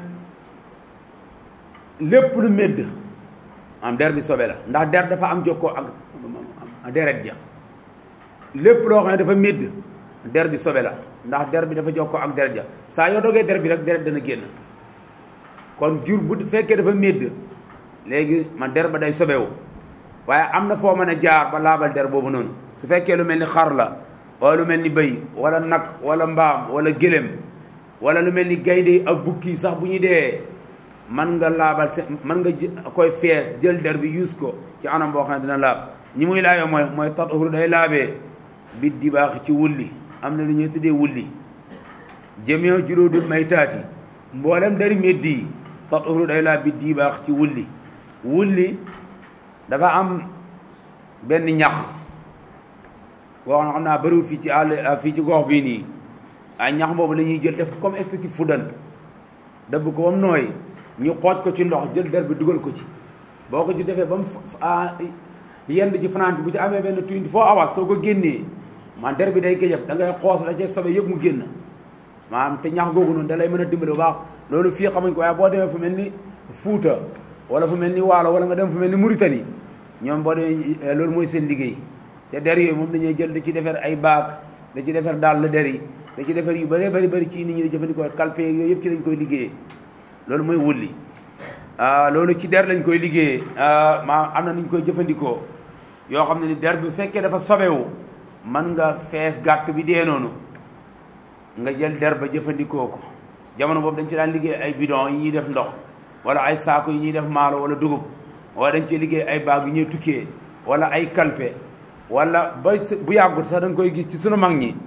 lépp lu médd am der bi sobe la ndax der dafa am jokkoo ak deret ja lépp loo xam ne dafa médd der bi sobe la ndax der bi dafa jokkoo ak deret ja saa yoo dogee der bi rek deret dana génn kon jur bu fekkee dafa médd léegi man der ba day sobewu waaye am na foo mën a jaar ba laabal der boobu noonu su fekkee lu mel ni xar la wala lu mel ni bëy wala nag wala mbaam wala gëlëm wala lu mel ni gaynde ak bukki sax bu ñu dee man nga laabal se man nga koy fees jël der bi yuus ko ci anam boo xam ne dina laab ñi muy laabee mooy mooy tatahuru day laabee bi di baax ci wulli am na lu ñuy tuddee wulli jëmee juróodul may taati mboolem dari méddi yi tatahuru day laab bi di baax ci wulli wulli dafa am benn ñax boo xam naa bëriwul fii ci àll fii ci gox bii nii ay ñax boobu la ñuy jël def comme espèce de fudan dëbb ko ba mu nooy ñu xooj ko ci ndox jël der bi dugal ko ci boo ko ci defee ba mu yenn ci fanaan bu ci amee benn twenty four hours soo ko génnee man der bi day géjëf da ngay xoos la ca sobe yëpp mu génn maanaam te ñax googu noonu da lay mën a dimbali bu baax loolu fii xamuñ ko waaye boo demee fu mel ni Fuuta wala fu mel ni Waalo wala nga dem fu mel ni Mauritanie ñoom boo demee loolu mooy seen liggéey te der yooyu moom dañuy jël da ci defar ay baag da ci defar daal la der yi da ci defar yu bëree bëri bëri ci nit ñi di jëfandikoo kalpe yooyu yëpp ci lañ koy liggéeyee loolu mooy wulli loolu ci der lañ koy liggéeyee maa am na nuñ koy jëfandikoo yoo xam ne ni der bi fekkee dafa sobewu man nga fees gàtt bi dee noonu nga jël der ba jëfandikoo ko jamono boobu dañ ci daan liggéey ay bidon yi ñuy def ndox wala ay saako yi ñuy def maalo wala dugub wala dañ ci liggéey ay baag yu ñuy tukkee wala ay kalpe wala ba bu yàggut sax da nga koy gis ci sunu mag ñi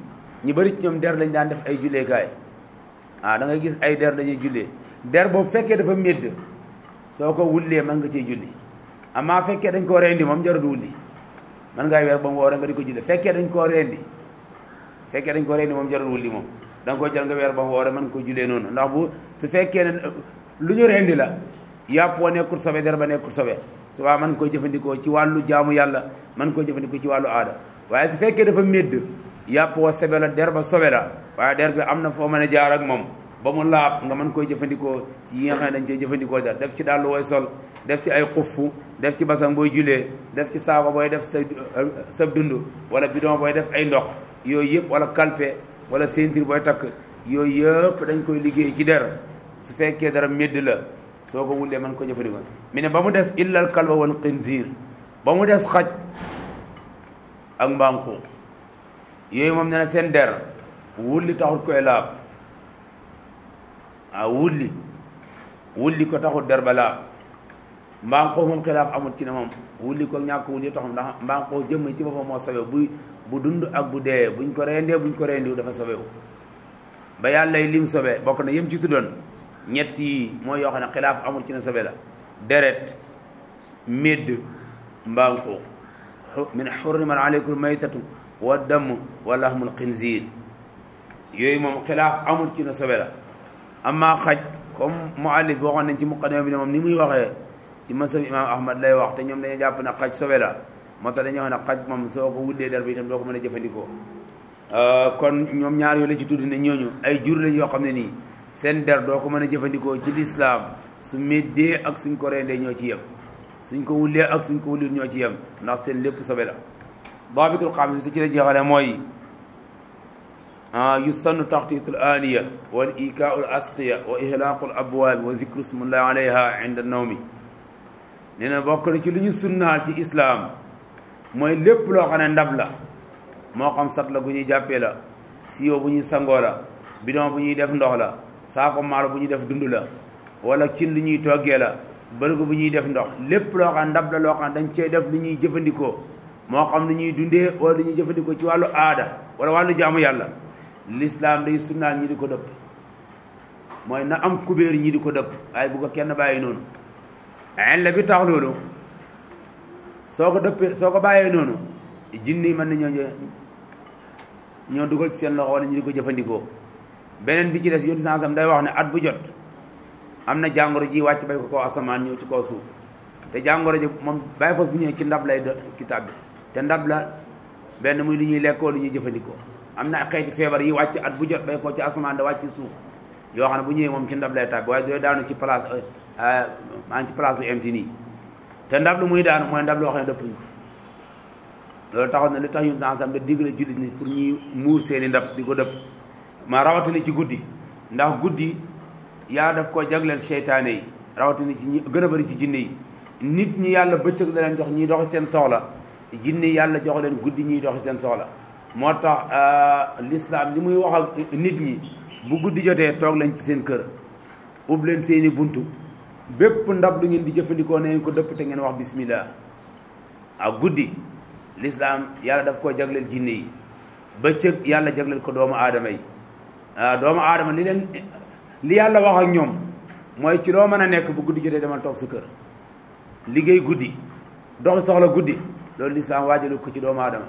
ñu bëri ci ñoom der lañ daan def ay julleekaay ah da ngay gis ay der dañuy jullee der boobu fekkee dafa médd soo ko wullee mën nga cee julli amaa fekkee dañ koo rendi moom jarul wulli mën ngaa weer ba mu woore nga di ko julli fekkee dañ koo rendi fekkee dañ ko rendi moom jarul wulli moom da nga ko jël nga weer ba mu woore mën nga ko jullee noonu ndax bu su fekkee ne lu ñu rendi la yàpp wa nekkul sobe der ba nekkul sobe subaa mën koy jëfandikoo ci wàllu jaamu yàlla mën koy jëfandikoo ci wàllu aada waaye su fekkee dafa médd yàpp wa sobe la der ba sobe la waaye der bi am na foo mën a jaar ak moom ba mu laab nga mën koy jëfandikoo ci yi nga xam ne dañ cee jëfandikoo dara def ci dàll wooy sol def ci ay xuffu def ci basang booy julee def ci saako booy def sa sa dund wala bidon booy def ay ndox yooyu yëpp wala kalpe wala ceinture booy takk yooyu yëpp dañ koy liggéey ci der su fekkee dara médd la soo ko wullee mën ko jëfandikoo mi ne ba mu des illal kalba wal xinziir ba mu des xaj ak mbanku yooyu moom ne na seen der wulli taxut koy laab ah wulli wulli ko taxut der ba laab mbanqoo moom xilaaf amul ci ne moom wulli ko ñàkk wulli taxum ndax mbanqoo jëmm ci boppam moo sawew bu bu dund ak bu dee buñ ko rendee buñ ko rendiw dafa sawew ba yàlla lim sobe bokk na yëm ci tuddoon ñett yi mooy yoo xam ne xilaaf amul ci ne sobe la deret médd mbanqoo min xurrimat aleykum maytatu wa damm wa lahmul xinziir yooyu moom xilaaf amul ci ne sobe la amma xaj comme muallif bi waxoon nañ ci muqaddima bi ne moom ni muy waxee ci masab imam ahmad lay wax te ñoom dañuy jàpp ne xaj sobe la moo tax dañuy wax ne xaj moom soo ko wullee der bi itam doo ko mën a jëfandikoo kon ñoom ñaar yooyu la ci tudd ne ñooñu ay jur lañ yoo xam ne nii seen der doo ko mën a jëfandikoo ci lislaam su méddee ak suñ ko rendee ñoo ci yem suñ ko wullee ak suñ ko wullit ñoo ci yem ndax seen lépp sobe la daabitul xaamis ci la jeexale mooy yusannu taxtiitul aaniya wal ikaau l asqiya wa ihlaaqu l abwaabi wa zikru smullahi alayha inda nawmi nee na bokk na ci lu ñu sunnaal ci islaam mooy lépp loo xam ne ndab la moo xam sat la bu ñuy jàppee la siyo bu ñuy sangoo la bidon bu ñuy def ndox la saako maalo bu ñuy def dund la wala cin lu ñuy toggee la bërigo bu ñuy def ndox lépp loo xam ne ndab la loo xam ne dañ cey def lu ñuy jëfandikoo moo xam lu ñuy dundee wala lu ñuy jëfandikoo ci wàllu aada wala wàllu jaamu yàlla l'islam day sunnaal ñi di ko dëpp mooy na am kubéer ñi di ko dëpp waaye bu ko kenn bàyyi noonu la bi tax loolu soo ko dëppee soo ko bàyyee noonu jinni mën nañoo ñoo dugal ci seen loxo wala ñi di ko jëfandikoo beneen bi ci des yonti sansam day wax ne at bu jot am na jàngoro ji wàcc bay ko kaw asamaan ñëw ci kaw suuf te jàngoro ji moom bàyyi foofu bu ñëwee ci ndab lay kitaab bi te ndab la benn muy lu ñuy lekkoo lu ñuy jëfandikoo am na xeeti feebar yi wàcc at bu jot bay ko ci asamaan da wàcc suuf yoo xam ne bu ñëwee moom ci ndab lay tàbbi waaye dooy daanu ci place maa ngi ci place bu emti nii te ndab lu muy daanu mooy ndab loo xam ne dëppuñ ko loolu taxoon na li tax ñun sansam da digle jullit ni pour ñuy muur seeni ndab di ko dëpp ma rawatina ci guddi ndax guddi yaa daf koo jagleel seytaane yi rawatina ci ñi gën a bëri ci jinne yi nit ñi yàlla bëccëg la leen jox ñiy doxi seen soxla jinne yàlla jox leen guddi ñiy doxi seen soxla moo tax l'islam li muy wax ak nit ñi bu guddi jotee toog leen ci seen kër ub leen seeni buntu bépp ndab lu ngeen di jëfandikoo na ngeen ko dëpp te ngeen wax bismillah ak guddi l'islam yàlla daf koo jagleel jinne yi bëccëg yàlla jagleel ko doomu aadama yi waaw doomu aadama li leen li yàlla wax ak ñoom mooy ci loo mën a nekk bu guddi jotee demal toog sa kër liggéey guddi doxi soxla guddi loolu l'islam waajalu ko ci doomu aadama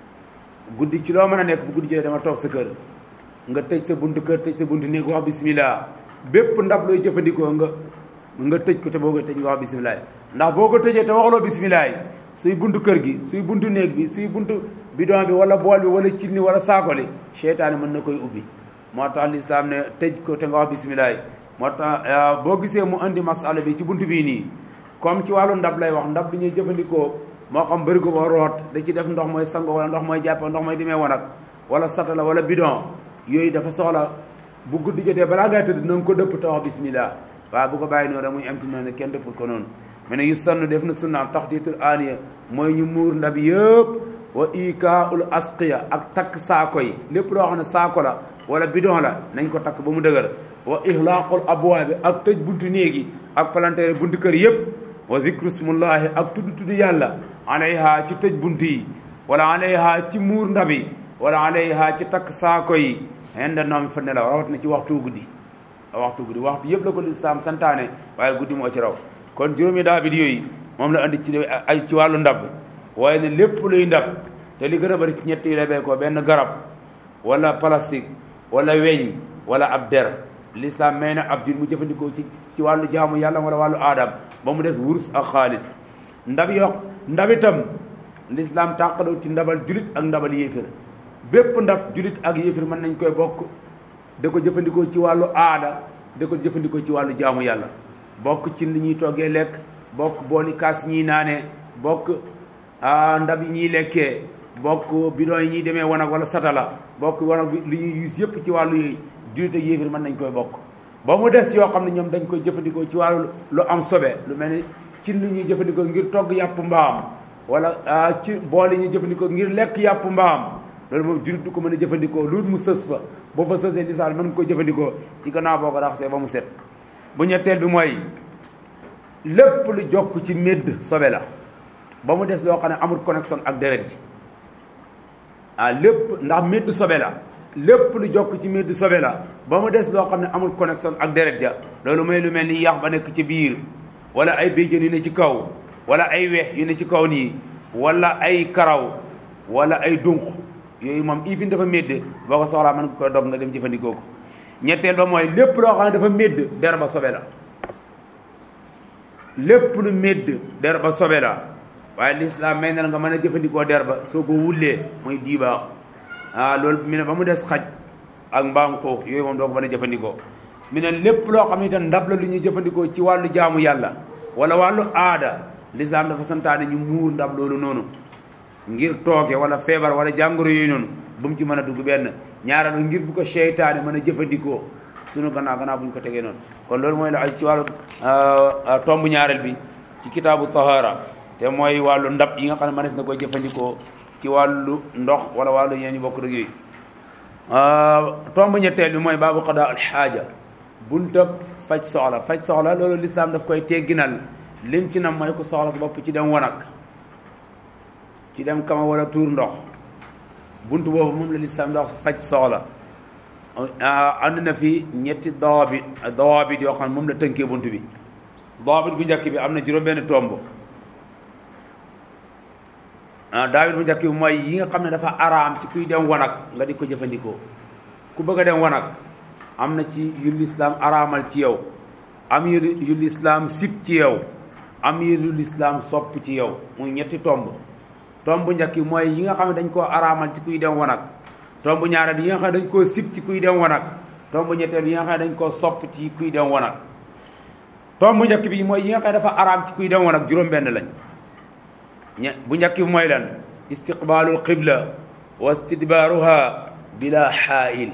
guddi ci loo mën a nekk bu guddi jotee dama toog sa kër nga tëj sa buntu kër tëj sa buntu néeg wax bismillah bépp ndab looy jëfandikoo nga nga tëj ko te boo ko tëj nga wax bismillah ndax boo ko tëjee te waxloo bismillah suy buntu kër gi suy buntu néeg bi suy buntu bidon bi wala bool bi wala cinni wala saako li seytaane mën na koy ubbi moo tax lislaam ne tëj ko te nga wax bismillah moo tax boo gisee mu indi masala bi ci buntu bii nii comme ci wàllu ndab lay wax ndab bi ñuy jëfandikoo moo xam bërigo ba root da ci def ndox mooy sango wala ndox mooy jàppe ndox mooy dimee wanag wala satala wala bidon yooyu dafa soxla bu guddi jotee balaa ngay tëdd na nga ko dëpp te wax bismillah waaw bu ko bàyyi noonu rek muy amti noonu kenn dëppul ko noonu mu ne yu sann def na sunnaam taxtiitul aaniya mooy ñu muur ndab yëpp wa ikaul asqiya ak takk saako yi lépp loo xam ne saako la wala bidon la nañ ko takk ba mu dëgër wa ihlaaqul abwaabi ak tëj buntu néegi ak palanteere buntu kër yëpp wa zikru smullahi ak tudd tudd yàlla alayha ci tëj bunt yi wala alayha ci muur ndab yi wala alayha ci takk saako yi henda noom fa nelaw rawat na ci waxtu guddi waxtu guddi waxtu yëpp la ko lislaam santaane waaye guddi moo ci raw kon juróomi daa bit yooyu moom la andi ci ay ci wàllu ndab waaye ne lépp luy ndab te li gën a bari ci ñett yi la bee ko benn garab wala plastique wala weñ wala ab der lislaam may na ab jul mu jëfandikoo ci ci wàllu jaamu yàlla wala wàllu aadam ba mu des wurus ak xaalis ndab yoo ndab itam lislaam tàqaloo ci ndabal julit ak ndabal yéefir bépp ndab julit ak yéefir mën nañ koy bokk da ko jëfandikoo ci wàllu aada da ko jëfandikoo ci wàllu jaamu yàlla bokk ci li ñuy toggee lekk bokk booli kaas ñiy naanee bokk ndab yi ñuy lekkee bokk bidon yi ñuy demee wanag wala satala bokk wanag bi li ñuy use yëpp ci wàllu yooyu julit ak yéefir mën nañ koy bokk ba mu des yoo xam ne ñoom dañ koy jëfandikoo ci wàllu lu am sobe lu mel ni ci li ñuy jëfandikoo ngir togg yàpp mbaam wala ci bool yi ñuy jëfandikoo ngir lekk yàpp mbaam loolu moom julit du ko mën a jëfandikoo lu mu sës fa boo fa sësee lisaal mën nga ko jëfandikoo ci gannaaw boo ko raxasee ba mu set bu ñetteel bi mooy lépp lu jokk ci médd sobe la ba mu des loo xam ne amul connexion ak deret ji ah lépp ndax médd sobe la lépp lu jokk ci médd sobe la ba mu des loo xam ne amul connexion ak deret ja loolu mooy lu mel ni yax ba nekk ci biir wala ay béjjën yu ne ci kaw wala ay weex yu ne ci kaw nii wala ay karaw wala ay dunq yooyu moom ifin dafa médd boo ko soxlaa mën nga koy dog nga dem jëfandikoo ko ñetteel ba mooy lépp loo xam ne dafa médd der ba sobe la lépp lu médd der ba sobe la waaye lislaam may na la nga mën a jëfandikoo der ba soo ko wullee muy diibaax ah loolu mi ne ba mu des xaj ak mbaam xuux yooyu moom doo ko mën a jëfandikoo mi ne lépp loo xam ne itam ndab la lu ñuy jëfandikoo ci wàllu jaamu yàlla wala wàllu aada lislaam dafa santaane ñu muur ndab loolu noonu ngir tooke wala feebar wala jàngoro yooyu noonu bu mu ci mën a dugg benn ñaareel ngir bu ko seytaane mën a jëfandikoo sunu gannaaw gannaaw bu ñu ko tegee noonu kon loolu mooy la ay ci wàllu tomb ñaareel bi ci kitaabu tahara te mooy wàllu ndab yi nga xam ne mënees na koy jëfandikoo ci wàllu ndox wala wàllu yeen ñu bokk rek yooyu tomb ñetteel bi mooy baabu qadaa al xaaja buntab faj soxla faj soxla loolu lislaam daf koy tegginal lim ci nam mooy ku soxla sa bopp ci dem wanag ci dem kama wala tuur ndox bunt boobu moom la lislaam dox faj soxla ànd na fi ñetti dawaabit dawaabit yoo xam ne moom la tënkee bunt bi dawaabit bu njëkk bi am na juróom-benn tomb daawit bu njëkk bi mooy yi nga xam ne dafa araam ci kuy dem wanag nga di ko jëfandikoo ku bëgg a dem wanag am na ci yu lislaam araamal ci yow am yu yu lislaam sib ci yow am yu lislaam sopp ci yow muy ñetti tomb tomb bu njëkk mooy yi nga xam ne dañ koo araamal ci kuy dem wanag tomb ñaareel yi nga xam ne dañ koo sib ci kuy dem wanag tomb ñetteel yi nga xam ne dañ koo sopp ci kuy dem wanag tomb bu njëkk bi mooy yi nga xam ne dafa araam ci kuy dem wanag juróom-benn lañ ñe bu njëkk bi mooy lan istiqbaalul qibla wa istidbaaruha bila xaayil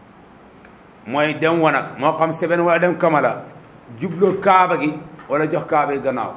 mooy dem wanag moo xam seben wala dem kamala jubloo kaaba gi wala jox kaaba gi gannaaw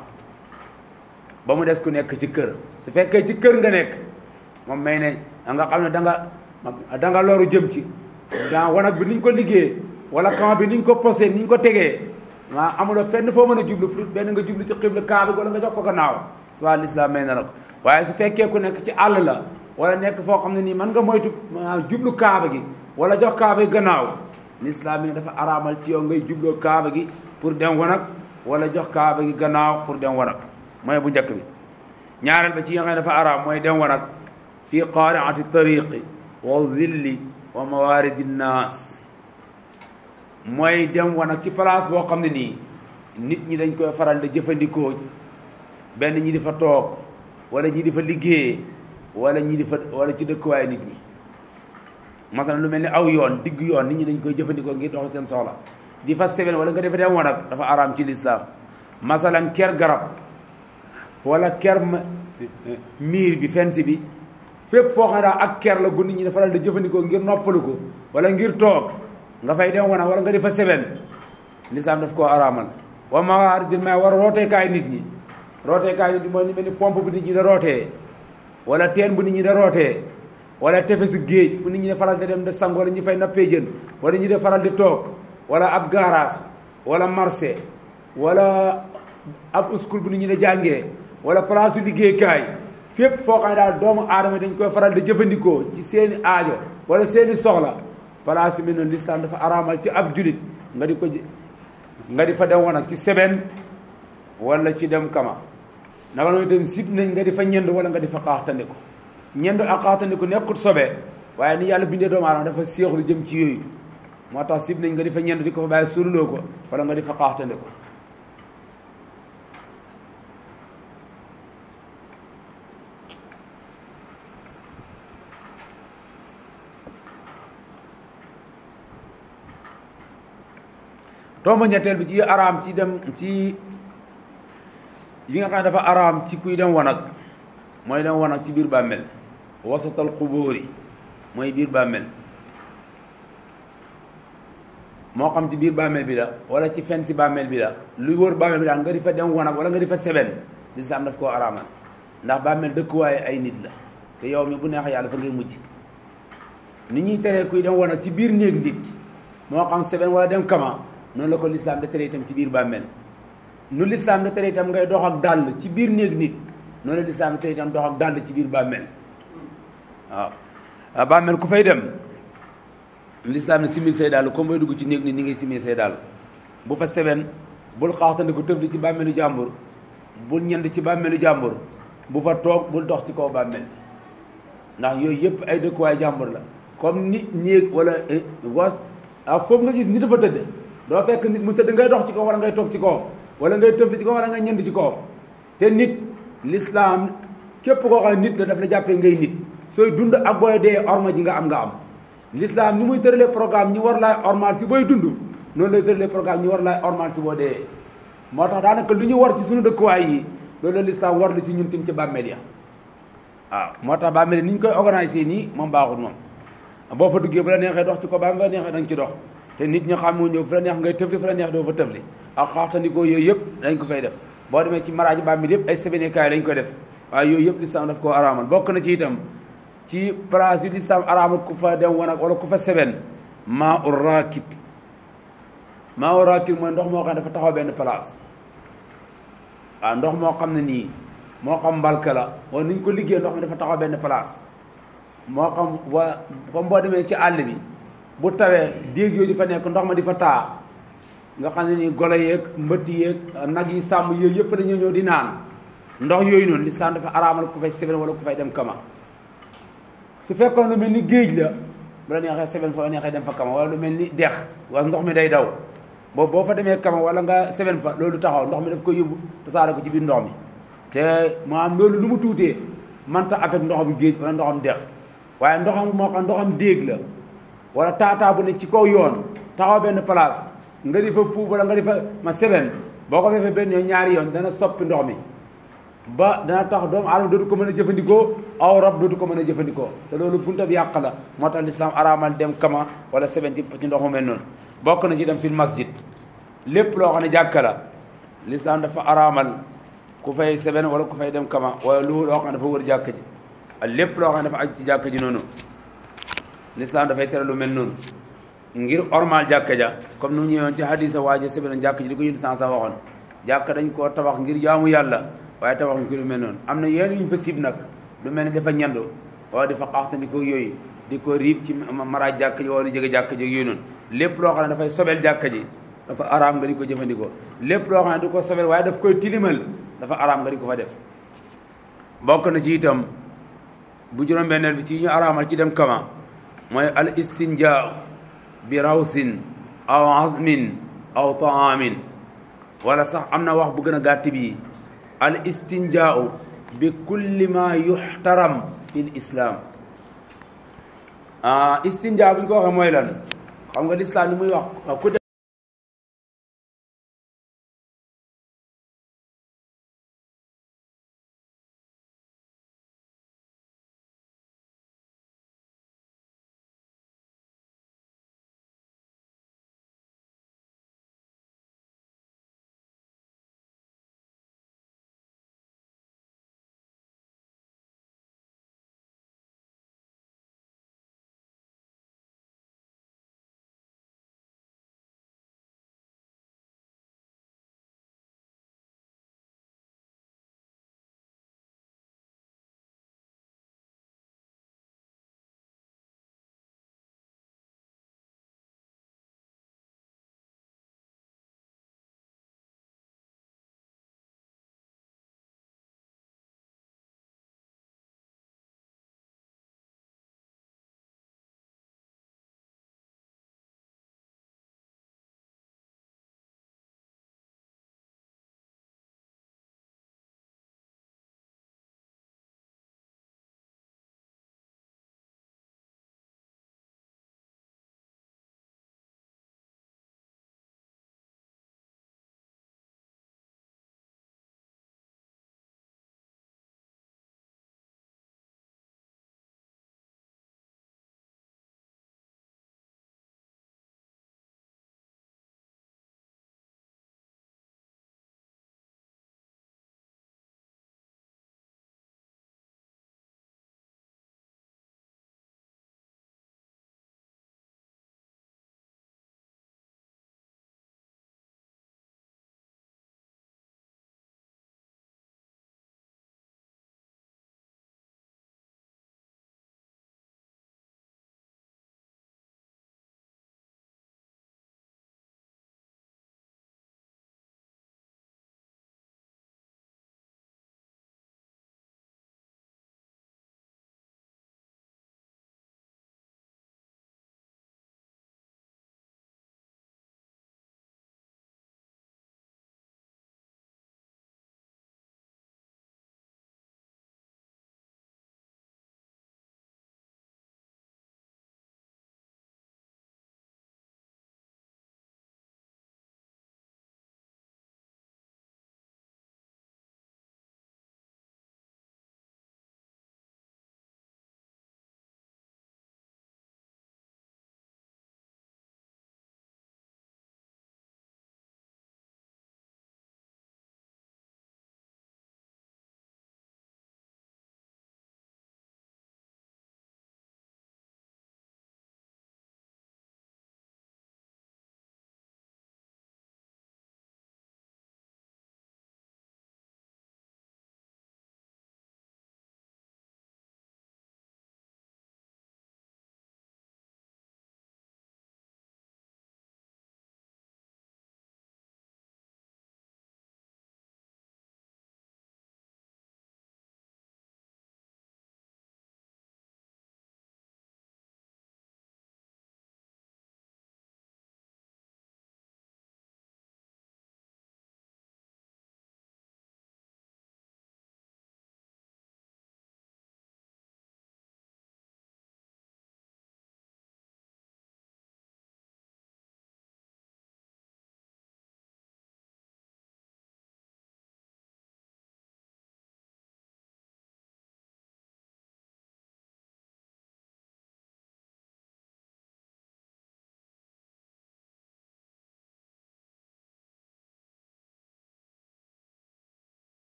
ba mu des ku nekk ci kër su fekkee ci kër nga nekk moom may ne nga xam ne da nga da nga loru jëm ci daa wanag bi niñ ko liggéey wala kama bi niñ ko posé niñ ko tegee maa amuloo fenn foo mën a jublu fu benn nga jublu ci xibla kaaba gi wala nga jox ko gannaaw subaa lislaam may na la ko waaye su fekkee ku nekk ci àll la wala nekk foo xam ne nii mën nga moytu jublu kaaba gi wala jox kaaba gi gannaaw lislaam yi dafa araamal ci yow ngay jubloo kaaba gi pour dem wanag wala jox kaaba gi gannaaw pour dem wanag mooy bu njëkk bi ñaareel ba ci nga xam ne dafa araam mooy dem wanag fii qaariati tariqi wa zilli wa mawaridi nnaas mooy dem wanag ci place boo xam ne nii nit ñi dañ koy faral di jëfandikoo benn ñi di fa toog wala ñi di fa liggéeyee wala ñi di fa wala ci dëkkuwaay nit ñi masalan lu mel ni aw yoon digg yoon nit ñi dañ koy jëfandikoo ngir dox seen soxla di fa seben wala nga defa dem wanag dafa araam ci lislaam masalan ker garab wala ker miir bi fensi bi fépp foo xam ne daal ak ker la gu nit ñi dafa dal di jëfandikoo ngir noppalu ko wala ngir toog nga fay dem wanag wala nga defa seben lislaam daf koo araamal wa mawaaridil maa war rooteekaay nit ñi rooteekaay nit ñi mooy ni mel ni pompe bu nit ñi da rootee wala teen bu nit ñi da rootee wala tefesu géej fu nit ñi de faral di dem de sang wala ñu fay nappee jën wala ñu de faral di toog wala ab garage wala marché wala ab school bu nit ñi de jàngee wala place su liggéeykaay fépp foo xam ne daal doomu aadama dañ koy faral di jëfandikoo ci seeni aajo wala seeni soxla place yi mel noonu lislaam dafa araamal ci ab julit nga di ko nga di fa dem woon ak ci seben wala ci dem kama naka noonu itam sib nañ nga di fa ñend wala nga di fa xaaxtandiku ñend ak xaaxtandiku nekkut sobe waaye ni yàlla bindee doomu aadama dafa séexlu jëm ci yooyu moo tax sib nañ nga di fa ñend di ko fa bàyyi sululoo ko wala nga di fa xaaxtandiku tomba ñetteel bi ci araam ci dem ci yi nga xam ne dafa araam ci kuy dem wanag mooy dem wanag ci biir bàmmel wasatal xubóori mooy biir bàmmel moo xam ci biir bàmmel bi la wala ci fen si bàmmel bi la lu wër bàmmel bi daal nga di fa dem wanag wala nga di fa seben lislaam daf koo araamal ndax bàmmel dëkkuwaaye ay nit la te yow mi bu neex yàlla fa ngay mujj ni ñuy teree kuy dem wanag ci biir néeg nit moo xam seben wala dem kama noonu la ko lislaam da tere itam ci biir bàmmeel nu lislaam da tere itam ngay dox ak dàll ci biir néeg nit noonu la lislaam da tere itam dox ak dàll ci biir bàmmeel waaw bàmmeel ku fay dem lislaam ne simil say dàll comme bay dugg ci néeg nit ñi ngay simil say dàll bu fa seben bul xaaxtandi ko tëf di ci bàmmeelu jàmbur bul ñend ci bàmmeelu jàmbur bu fa toog bul dox ci kaw bàmmeel ndax yooyu yëpp ay dëkkuwaay jàmbur la comme nit néeg wala was ah foofu nga gis nit dafa tëdd doo fekk nit mu tëdd ngay dox ci kaw wala ngay toog ci kaw wala ngay tëfli ci kaw wala ngay ñënd ci kaw te nit l'islam képp koo xam nit la daf la jàppee ngay nit sooy dund ak booy dee orma ji nga am nga am l'islam ni muy tëralee programme ñi war laay ormal si booy dund noonu lay tëralee programme ñi war laay ormal si boo dee moo tax daanaka lu ñu war ci suñu dëkkuwaay yi loolu la l'islam war la ci ñun tim ci bàmmeel ya waaw moo tax bàmmeel ni ñu koy organiser nii moom baaxul moom boo fa duggee bu la neexee dox ci ko ba nga neexee da nga ci dox te nit ñi xamoo ñëw fu la neex ngay tëfli fu la neex doo fa tëfli ak xaaxtandikoo yooyu yëpp dañ ko fay def boo demee ci maraaji bàmmeel yëpp ay sebinekaay lañ ko def waaye yooyu yëpp lislaam daf koo araamal bokk na ci itam ci place yu lislaam araamal ku fa dem wanag wala ku fa seben maa u raakit maa u raakit mooy ndox moo xam ne dafa taxaw benn place waaw ndox moo xam ne nii moo xam mbalka la wala ni ñu ko liggéey ndox mi dafa taxaw benn place moo xam wa comme boo demee ci àll bi bu tawee déeg yooyu di fa nekk ndox ma di fa taa nga xam ne ni golo yeeg mbëtt yeeg nag yi sàmm yooyu yëpp fa dañoo ñëw di naan ndox yooyu noonu lislaam dafa araamal ku fay seben wala ku fay dem kama su fekkoon lu mel ni géej la bu la neexee seben fa la neexee dem fa kama wala lu mel ni dex was ndox mi day daw boobu boo fa demee kama wala nga seben fa loolu taxaw ndox mi daf ko yóbbu tasaare ko ci biir ndox mi te maanaam loolu lu mu tuutee manta avec ndoxam géej wala ndoxam dex waaye ndoxam moo xam ndoxam déeg la wala taataa bu ne ci kaw yoon taxaw benn place nga di fa puub wala nga di fa ma seben boo ko defee benn yoon ñaari yoon dana soppi ndox mi ba dana tax doomu aadama dootu ko mën a jëfandikoo aw rab dootu ko mën a jëfandikoo te loolu bunta bi yàq la moo tax lislaam araamal dem kama wala seben ci ci ndox mu mel noonu bokk na ci dem fil masjid lépp loo xam ne jàkka la lislaam dafa araamal ku fay seben wala ku fay dem kama wala lu loo xam ne dafa wër jàkka ji ak lépp loo xam ne dafa aj ci jàkka ji noonu lislaam dafay tere lu mel noonu ngir ormal jàkka ja comme nu mu ñëwoon ci hadisa waaje seben jàkka ji di ko yëndu sans sa waxoon jàkka dañ koo tabax ngir jaamu yàlla waaye tabax ñu ko lu mel noonu am na yenn yu ñu fa sib nag lu mel ni dafa ñandu wala dafa xaaxtandi ko yooyu di ko riib ci maraaj jàkka ji wala di jege jàkka ji yooyu noonu lépp loo xam ne dafay sobel jàkka ji dafa araam nga di ko jëfandikoo lépp loo xam ne du ko sobel waaye daf koy tilimal dafa araam nga di ko fa def bokk na ci itam bu juróom-benneel bi ci ñu araamal ci dem kama mooy al istinjaa bi rawsin aw azmin aw taamin wala sax am na wax bu gën a gàtt bi al istinjaau bi kulli ma yuxtaram fi l islam ah istinjaa bu ñu ko waxee mooy lan xam nga lislaam li muy wax ku